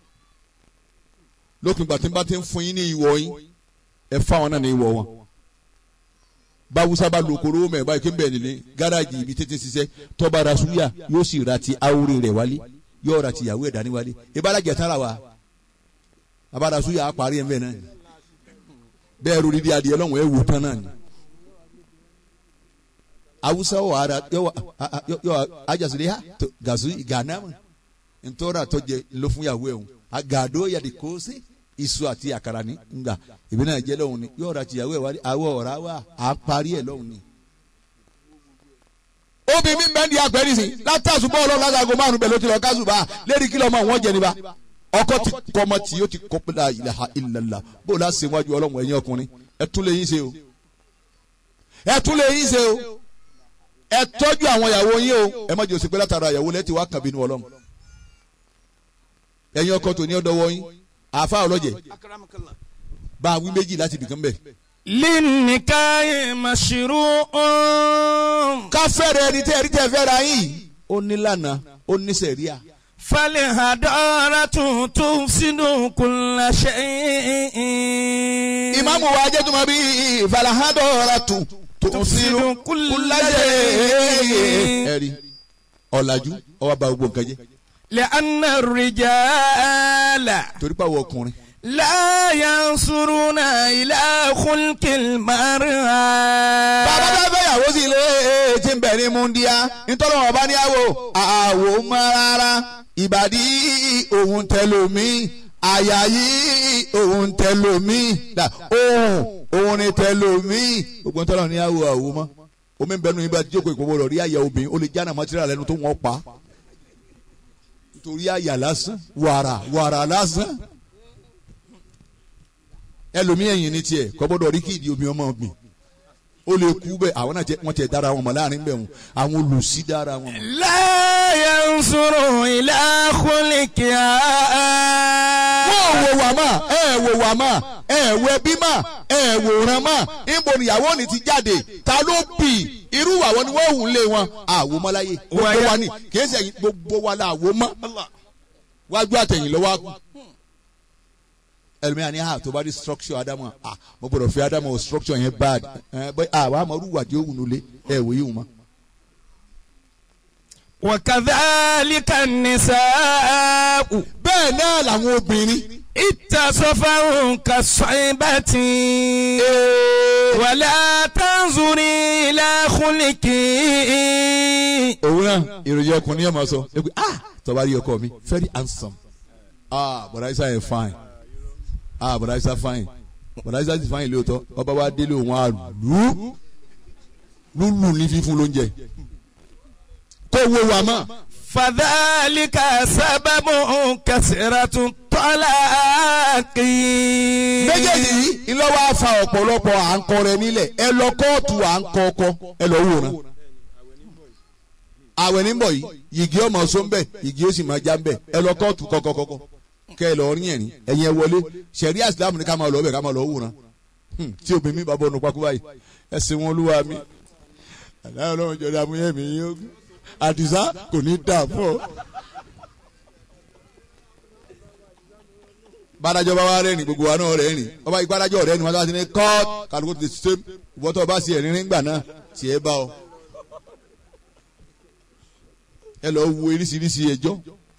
[SPEAKER 3] lópin ìgbà tí n bá ti ń fún yín ní ìwọ yín ẹ fún àwọn náà ní ìwọ wọn báwùsá bá lo koro mẹ báyìí kí n bẹ̀ nílé gáràjì ibi tètè ṣiṣẹ́ tọ́ba ra súyà yóò sì ra ti awúrẹ́ rẹ̀ wálé yóò ra ti ìyàwó ẹ̀ dání wálé ìbálàjẹ̀ tán ra wa abára súyà á parí ẹ̀ ń bẹ̀ náà ni bẹ́ẹ̀ ro dídí adìẹ lọ́wọ́ ẹ̀ wò tán náà ni awusa wọ ara yọ yọ ajasile ha to gazu gana mu ntora tọjẹ ló fún yàwó ẹ̀ hùn agado yàdí kó sí iṣu àti àkàrà ní nga ìbí náà jẹ́ lọ́hùn ni yóò ra ti yàwó ẹ̀ wá àwọ̀ ọ̀rá wa à parí ẹ̀ lọ́hùn ni obìnrin mi bẹ́ẹ̀ di àgbẹ̀rì sí látàṣù bọ́ọ̀lù lásago márùn bẹ́ẹ̀ ló ti lọ kásùbà lérí kí lọ́mọ wọn jẹ níbà ọkọ ti kọmọ tí yóò ti kọ la ilaha illallah bó la ṣe wájú ọlọ́run ẹ̀yin ọkùnrin ẹ tún lè yín ṣe o ẹ tún lè yín ṣe o ẹ tọ́jú àwọn ìyàwó yín o ẹ má jẹ́ òsì pé látara ìyàwó lẹ́tì wá kàn bínú ọlọ́run ẹ̀yin ọkọ tó ní ọdọwọ yín àáfà ọlọ́jẹ̀ bá a wí méjì láti bìkan bẹ̀.
[SPEAKER 4] للنكاح مشروع
[SPEAKER 3] ká fẹ́rẹ̀ ẹni tẹ́ ẹni tẹ́ fẹ́ra yín ó ní lànà ó ní sẹ̀ríà.
[SPEAKER 4] فالهدارة تفسد كل شيء
[SPEAKER 3] ìmáàmù wa jẹ́ tó máa bí ìfàlàhádọ́ra tù tó sínú kúláyé. ẹ̀rí ọ̀làjú ọwọ́ bá gbogbo nǹkan jẹ́
[SPEAKER 4] لأن الرجال
[SPEAKER 3] torí pàwọ̀ ọkùnrin.
[SPEAKER 4] لا ينصرون إلى خلق المرأة
[SPEAKER 3] bàbá bá fẹ́ yàwó sí ilé tí ń bẹ̀ ní múndíá nítorí wọn bá ní àwò àwò mọ́ rárá ìbàdí òun tẹlomi àyà yìí òun tẹlomi dà òun òun ni tẹlomi gbogbo nítorí wọn ní àwò àwò mọ́ omi ń bẹnu yín bá jókòó ìkòwò lọ rí àyà obìnrin ó lè jáná mọ́tírà lẹ́nu tó wọ́n pa nítorí àyà lásán wàrà wàrà lásán ẹlòmí ẹ̀yìn ní tiẹ̀ kò gbọ́dọ̀ rí kí ìdí omi ọmọ mi ó lè kú bẹ́ẹ̀ àwọn náà wọ́n tiẹ̀ dára wọn mọ̀ láàrin bẹ́ẹ̀ wọn àwọn olùsí dára wọn mọ̀.
[SPEAKER 4] لا ينصر إلى خلقها
[SPEAKER 3] wọ́n wò wà mà ẹ wò wà mà ẹ wò ẹbí mà ẹ wòran mà níbo níyàwó ni ti jáde ta ló bì irú àwọn ni wọ́n hùn lé wọn àwò mọ́ láyé gbogbo wa ni kìí ṣe gbogbo wa la àwò mọ́ wájú àtẹ̀yìn lọ́wọ́ àkú ẹlòmíràn ní ha tó bá di structure adamu ah mo gbọ́dọ̀ fi adamu o structure yẹn bad ẹ bẹ ah wàá mọ orúwà tí ó wù nulẹ ẹ wò yìí wù mọ.
[SPEAKER 4] وكذلك النساء
[SPEAKER 3] bẹ́ẹ̀ náà làwọn obìnrin
[SPEAKER 4] اتصفوا كالصعبة ولا تنظري إلى خلقه
[SPEAKER 3] òun náà ìròyìn ọkùnrin yẹn máa sọ ẹ pé ah tọ́ba rí ọkọ mi very handsome ah bọ̀dá isa yẹn fine ah bọ̀dá isa fine bọ̀dá isa ti fine lóòótọ́ ọba wa délé òun á lù ú lùlù ní fífún lóúnjẹ kó wo wà mọ́
[SPEAKER 4] فذلك سبب كثرة الطلاق
[SPEAKER 3] méjèèjì yìí ìlọ́wọ́ afa ọ̀pọ̀lọpọ̀ à ń kọ rẹ nílẹ̀ ẹ lọ kóòtù à ń kọ ọkọ ẹ lọ wòran àwẹ̀ ní bọ̀ yìí yìgì ọmọ sọ́nbẹ̀ yìgì ó sì máa já nbẹ̀ ẹ lọ kóòtù kọ́kọ́kọ́kọ́ kẹ́ ẹ lọ rí ẹ̀rín ẹ̀yin ẹ wọlé sẹ̀rí àsìlámù ní ká máa lọ ọbẹ̀ ká máa lọ wòran Hmm, tí obìnrin mi bá bọ̀ ọ̀nù pakú báyìí ẹ sin wọn olúwa mi aláyọ̀ lọ́wọ́ jọ̀dá amúyẹ́ mi yóò àdìsá kò ní dà fún ọ. bàdájọ́ bá wá rẹ́rìn gbogbo wa náà rẹ́rìn ọba ìgbàdájọ́ rẹ́rìn wọn bá ti ní kọ́ọ̀t kálukú ti ṣe ìwọ́tọ̀ bá ṣe ẹ̀rín nígbà náà tí ẹ bá ọ. ẹ lọ wo oríṣiríṣi ẹjọ́.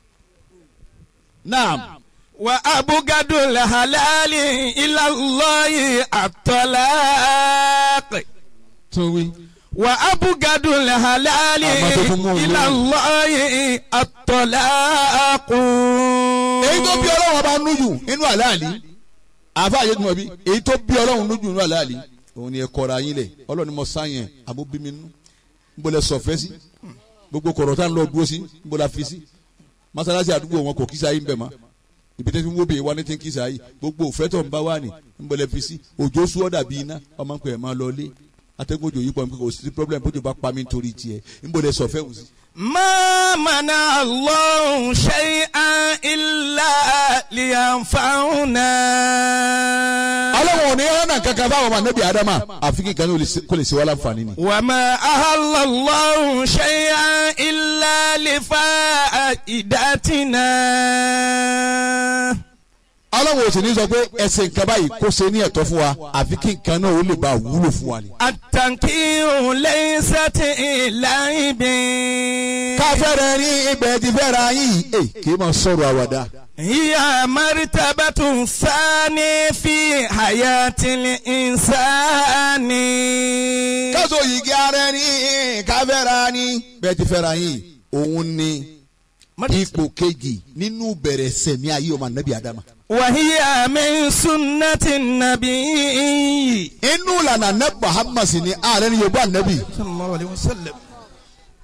[SPEAKER 3] naam
[SPEAKER 4] وأبغض الحلال إلى الله الطلاق
[SPEAKER 3] tún wí.
[SPEAKER 4] وأبغض الحلال
[SPEAKER 3] Àmọ́ tó tún mú un
[SPEAKER 4] إلى
[SPEAKER 3] lórí.
[SPEAKER 4] الله الطلاق
[SPEAKER 3] èyí tó bí ọlọ́run ọba nújù inú àlàálí àfa àyètùmọ̀ bí èyí tó bí ọlọ́run nújù inú àlàálí òun ni ẹ kọra yín lẹ̀ ọlọ́run ni mo sáyẹn àbó bí mi nú níbo lẹ sọ̀fẹ́ sí gbogbo kọ̀rọ̀ tá ń lọ dúró sí níbo la fi sí masalasi àdúgbò wọn kò kísa yín bẹ̀ mọ́ ibi tẹ́tí wọ́n bèè wá ní tí ń kísa yìí gbogbo òfẹ́ tó ń bá wà ní níbo lẹ fi sí òjò sú ọ̀dà bíi iná ọmọ nǹkan ẹ̀ máa lọ lé atẹ́gùn òjò yìí pọ̀ nípa kò sí problem bójú bá pa mí nítorí tiẹ̀ níbo lẹ sọ̀fẹ́ wù sí.
[SPEAKER 4] ما منع الله شيئا إلا لينفعنا
[SPEAKER 3] ọlọ́run ò ní ọ̀nà kankan fáwọn ọmọ anábì adama àfi kí nǹkan ní kò lè ṣe wá láǹfààní ni.
[SPEAKER 4] وما أهل الله شيئا إلا لفائدتنا
[SPEAKER 3] ọlọ́run ò sì ní sọ pé ẹsẹ̀ nǹkan báyìí kó ṣe ní ẹ̀tọ́ fún wa àfi kí nǹkan náà ó lè bá a wúlò fún wa ni.
[SPEAKER 4] التنكير ليست لعب
[SPEAKER 3] káfẹ́rẹ́ ní ibẹ̀ ti fẹ́ra yín ẹ̀ kì í máa sọ̀rọ̀ àwàdà.
[SPEAKER 4] هي مرتبة ثانية في حياة الإنسان
[SPEAKER 3] káṣọ yìí ara ní káfẹ́ra ní bẹ́ẹ̀ ti fẹ́ra yín òun ni ipò kejì nínú bẹ̀rẹ̀ sẹ̀mí ayé ọmọ anábì adama.
[SPEAKER 4] وهي من سنة النبي
[SPEAKER 3] inú ìlànà anabi muhammad sì ni ààrẹ ni yorùbá anabi
[SPEAKER 4] صلى الله عليه وسلم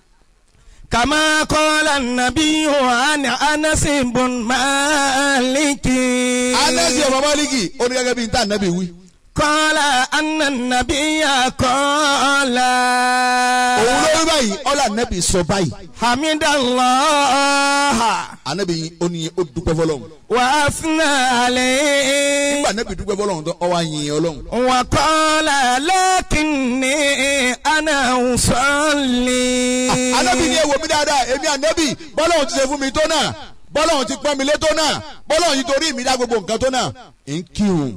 [SPEAKER 4] كما قال النبي عن أنس بن مالك
[SPEAKER 3] anẹ́sì ọmọ mọ́líkì ó ní gẹ́gẹ́ bí n ta nẹ́bí wí.
[SPEAKER 4] قال أن النبي قال
[SPEAKER 3] òun ló rí báyìí ọlá nẹ́bí sọ báyìí.
[SPEAKER 4] حمد الله
[SPEAKER 3] anẹ́bí yìí ó ní ó dúpẹ́ fọlọ́run.
[SPEAKER 4] وأثنى عليه
[SPEAKER 3] nígbà nẹ́bí dúpẹ́ fọlọ́run tó ọwọ́ àyìn ọlọ́run.
[SPEAKER 4] وقال لكني أنا أصلي
[SPEAKER 3] anẹ́bí ni èwo mi dáadáa èmi ànẹ́bí bọ́lọ́run ti ṣe fún mi tó náà bọ́lọ́run ti pọ́n mi lé tó náà bọ́lọ́run ti torí mi dá gbogbo nǹkan tó náà. ń kírun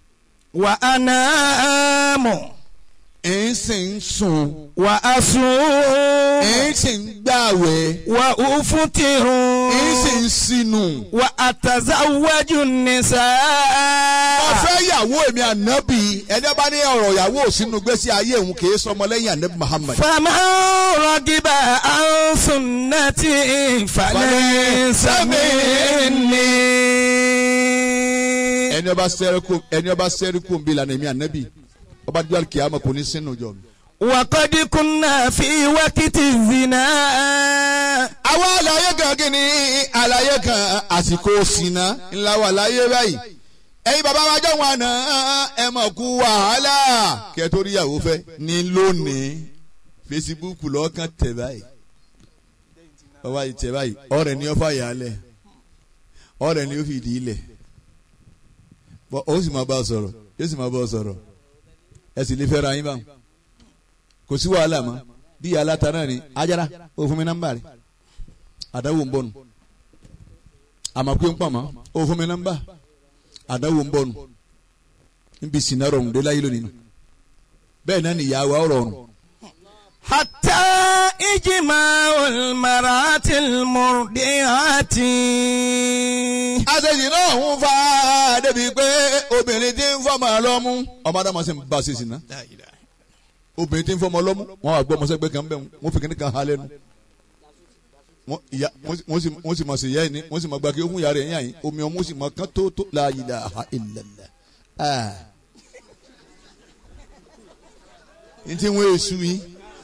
[SPEAKER 4] وأنام
[SPEAKER 3] ń sì ń sùn
[SPEAKER 4] وأصوم
[SPEAKER 3] ń sì ń gbààwẹ̀
[SPEAKER 4] وأفطر
[SPEAKER 3] ń sì ń sinú.
[SPEAKER 4] وأتزوج النساء
[SPEAKER 3] ọ̀fẹ́ ìyàwó èmi ànábì ẹni bá ní ọ̀rọ̀ ìyàwó òsínú gbèsè ayé òun kì í sọmọ lẹ́yìn ànábì Muhammad.
[SPEAKER 4] فمن رغب عن سنتي فليس مني
[SPEAKER 3] ẹni ọba sẹ́ríkù ẹni ọba sẹ́ríkù ń bí lànà èmi ànábì ọba dídú àlùkìyàmọ̀ kò ní sínú jọ mi.
[SPEAKER 4] وقد كنا في وقت الزنا
[SPEAKER 3] àwọn àlàyé kan kí ni àlàyé kan àsìkò ṣìnà ńlá wà láyé báyìí ẹ̀yin bàbá wa jọ wọn àná ẹ mọ̀ kú wàhálà kẹ́ tó rí ìyàwó fẹ́ ní lónìí fesibúùkù lọ́kàn tẹ̀ báyìí ọba yìí tẹ̀ báyìí ọ̀rẹ́ ni ó fà yà á lẹ̀ ọ̀rẹ́ ni ó fi ìdí ilẹ̀ bọ́ ó sì máa bá a sọ̀rọ̀ yóò sì máa bá a sọ̀rọ̀ ẹ sì lè fẹ́ ra yín báwọn kò sí wàhálà mọ́ bí aláta náà ni ajara ó fún mi nọ́mbà rẹ̀ àdáwò ń bọ̀ nù àmọ́ pé ń pọ̀ mọ́ ó fún mi nọ́mbà àdáwò ń bọ̀ nù níbi sinna rọrùn dé láyé lónìí nù bẹ́ẹ̀ náà ni ìyá wa rọrùn
[SPEAKER 4] حتى إجماع المرأة المرضعة
[SPEAKER 3] àṣejì náà ń fa débi pé obìnrin tí ń fọmọ lọ́mú ọmọ adama sì ń ba ṣe sìnà obìnrin tí ń fọmọ lọ́mú wọn wà gbọ́ ọmọ sẹ́gbẹ́ kan bẹ́ẹ̀ wọ́n fi kíní kan ha lẹ́nu wọ́n ìyá wọ́n sì- wọ́n sì wọ́n sì mọ̀ sí ìyá yìí ní wọ́n sì mọ̀ gba kí ó fún ìyá rẹ̀ yín àyín omi ọmọ sì mọ̀ kán tó tó la ilaha illallah ah n ti wọ́n èṣù yín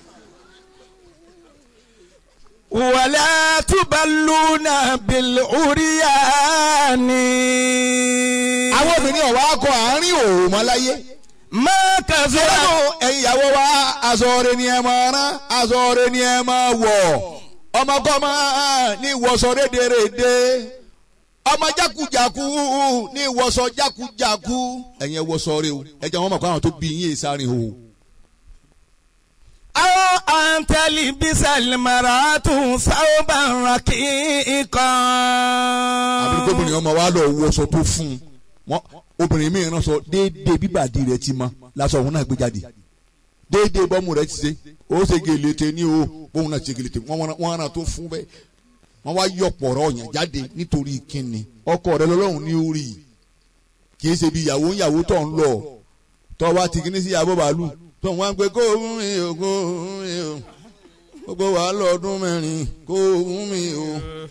[SPEAKER 4] ولا تبلون بالعريان
[SPEAKER 3] àwọn obìnrin ọ̀wá akọ àárín òòrùn mọ́ láyé.
[SPEAKER 4] ما كثر
[SPEAKER 3] Ọlọ́run ẹ̀yin ìyàwó wa aṣọ rẹ̀ ni ẹ máa rán aṣọ rẹ̀ ni ẹ máa wọ̀ ọmọkọ́mọ ní ìwọ̀sọ rédèrèdè ọmọ jákujàku ní ìwọ̀sọ jákujàku ẹ̀yin ẹ̀wọ̀sọ rẹ̀ o ẹ̀jẹ̀ wọn mọ̀ kó àwọn tó bí yín sáárín o.
[SPEAKER 4] أو أن تلبس المرأة ثوبا رقيقا
[SPEAKER 3] àbí gómìnà ọmọ wa lọ wọṣọ tó fún un wọn obìnrin mi rán sọ déédéé bíbàdí rẹ̀ ti mọ lásọ òun náà gbé jáde déédéé bọ́mù rẹ̀ ti ṣe ó ṣe gèlètè ní o bóun náà ṣe gèlètè wọ́n rán tó fún bẹ́ẹ̀ wọ́n wá yọ̀pọ̀ ọ̀rọ̀ ọ̀yàn jáde nítorí kíni ọkọ rẹ̀ lọ́lọ́run ní orí kì í ṣe bí ìyàwó ìyàwó tó ń lọ tó wá ti kíní sí ìyàwó bàálù tó ń wá ń pe kó òun mi ò kó òun mi ò gbogbo wàhálà ọdún mẹ́rin kó òun mi ò.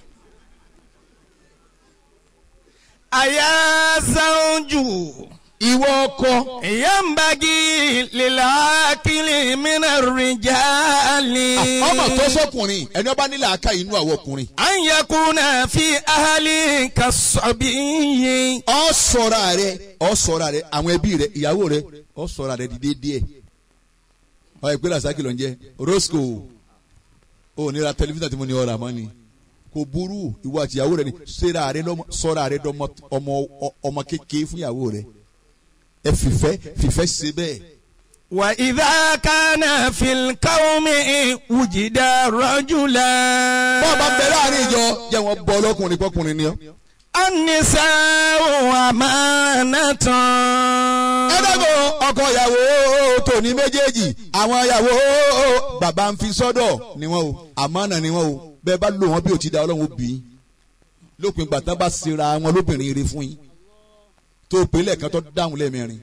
[SPEAKER 4] أيا زوج
[SPEAKER 3] ìwọ ọkọ
[SPEAKER 4] ينبغي للعاقل من الرجال
[SPEAKER 3] ọmọ tó sọkùnrin ẹni ọba nílẹ̀ aka inú àwọn ọkùnrin.
[SPEAKER 4] أن يكون في أهلك الصبي
[SPEAKER 3] ọ ṣọ́ra rẹ ọ ṣọ́ra rẹ àwọn ẹbí rẹ ìyàwó rẹ ọ ṣọ́ra rẹ dìde díẹ̀. ọ ìpínlẹ̀ àṣà kìlọ̀ ń jẹ́ rosco ò ní ra tẹlifíṣàn tí mo ní ọ̀rọ̀ àmọ́ ni kò burú ìwọ àti ìyàwó rẹ ni ṣera rẹ lọ́mọ ṣọ́ra rẹ dọ́mọ ọmọ ọmọ kékeré fún ìyàwó rẹ ẹ fìfẹ́ fìfẹ́ ṣe bẹ́ẹ̀.
[SPEAKER 4] وإذا كان في القوم وجد رجلا
[SPEAKER 3] bọ́ọ̀ bá bẹ láàrin ìjọ jẹ́ wọn bọ́ ọlọ́kùnrin pọ́kùnrin ni ọ́.
[SPEAKER 4] النساء أمانة
[SPEAKER 3] ẹ dẹ́gbọ́ ọkọ ìyàwó tòní méjèèjì àwọn ìyàwó bàbá ń fi sọ́dọ̀ ni wọ́n o àmánà ni wọ́n o bẹ́ẹ̀ bá lò wọ́n bí o ti da ọlọ́run ó bí i lópin gbàtà bá sera wọn lóbìnrin rere fún yín tó pélé kan tó dáhùn lẹ́ẹ̀mẹrin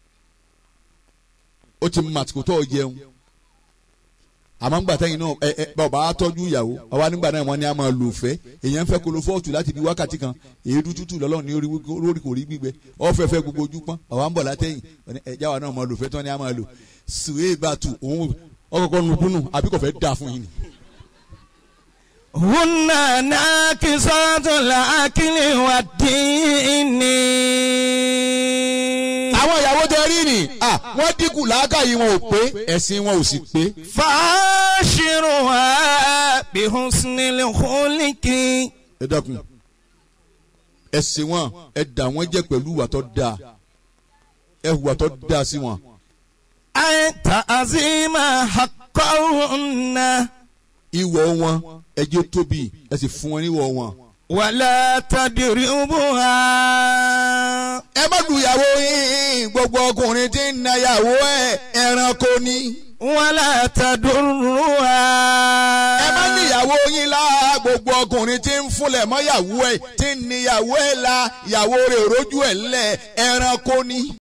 [SPEAKER 3] ó ti mọ àtìkò tó jẹun àmọ́ ńgbà tẹ́yìn náà ẹ ẹ bàbá á tọ́jú ìyàwó àwa nígbà náà wọ́n ní a máa lò fẹ́ èèyàn fẹ́ kolo fọ́ọ̀tù láti bí wákàtí kan èédú tútù lọ́lọ́run ní orí orí kò rí gbígbẹ ọ̀fẹ́ fẹ́ gbogbo ojú pọ́n àwa ń bọ̀ látẹ̀yìn ẹ̀já wa náà máa lò fẹ́ tán ní a máa lò sùwé bàtù òun ọkọ̀ọ̀kọ̀ nùdúnù àbí kò fẹ́ dà fún yín ni
[SPEAKER 4] هن ناقصات العقل والدين
[SPEAKER 3] àwọn ìyàwó tẹ rí ni ah, wọ́n dínkù làákàyè wọn ò pé ẹ̀sìn wọn ò sì pé.
[SPEAKER 4] فعاشرها بحسن الخلق
[SPEAKER 3] ẹ dákun ẹ̀sìn wọn ẹ dà wọ́n jẹ́ pẹ̀lú ìwà tó dáa ẹ hùwà tó dáa sí wọn.
[SPEAKER 4] أي تعظيم حقهن
[SPEAKER 3] ìwọ̀ wọn ẹ jẹ́ tóbi ẹ sì fún wọn níwọ̀ wọn.
[SPEAKER 4] ولا تضربها
[SPEAKER 3] ẹ má lu ìyàwó yín gbogbo ọkùnrin tí ń na ìyàwó ẹ ẹranko ni.
[SPEAKER 4] ولا تضرها
[SPEAKER 3] ẹ má ní ìyàwó yín lá gbogbo ọkùnrin tí ń fúnlẹ̀ mọ́ ìyàwó ẹ tí ń ní ìyàwó ẹ la ìyàwó rẹ̀ rójú ẹ̀ lẹ̀ ẹranko ni.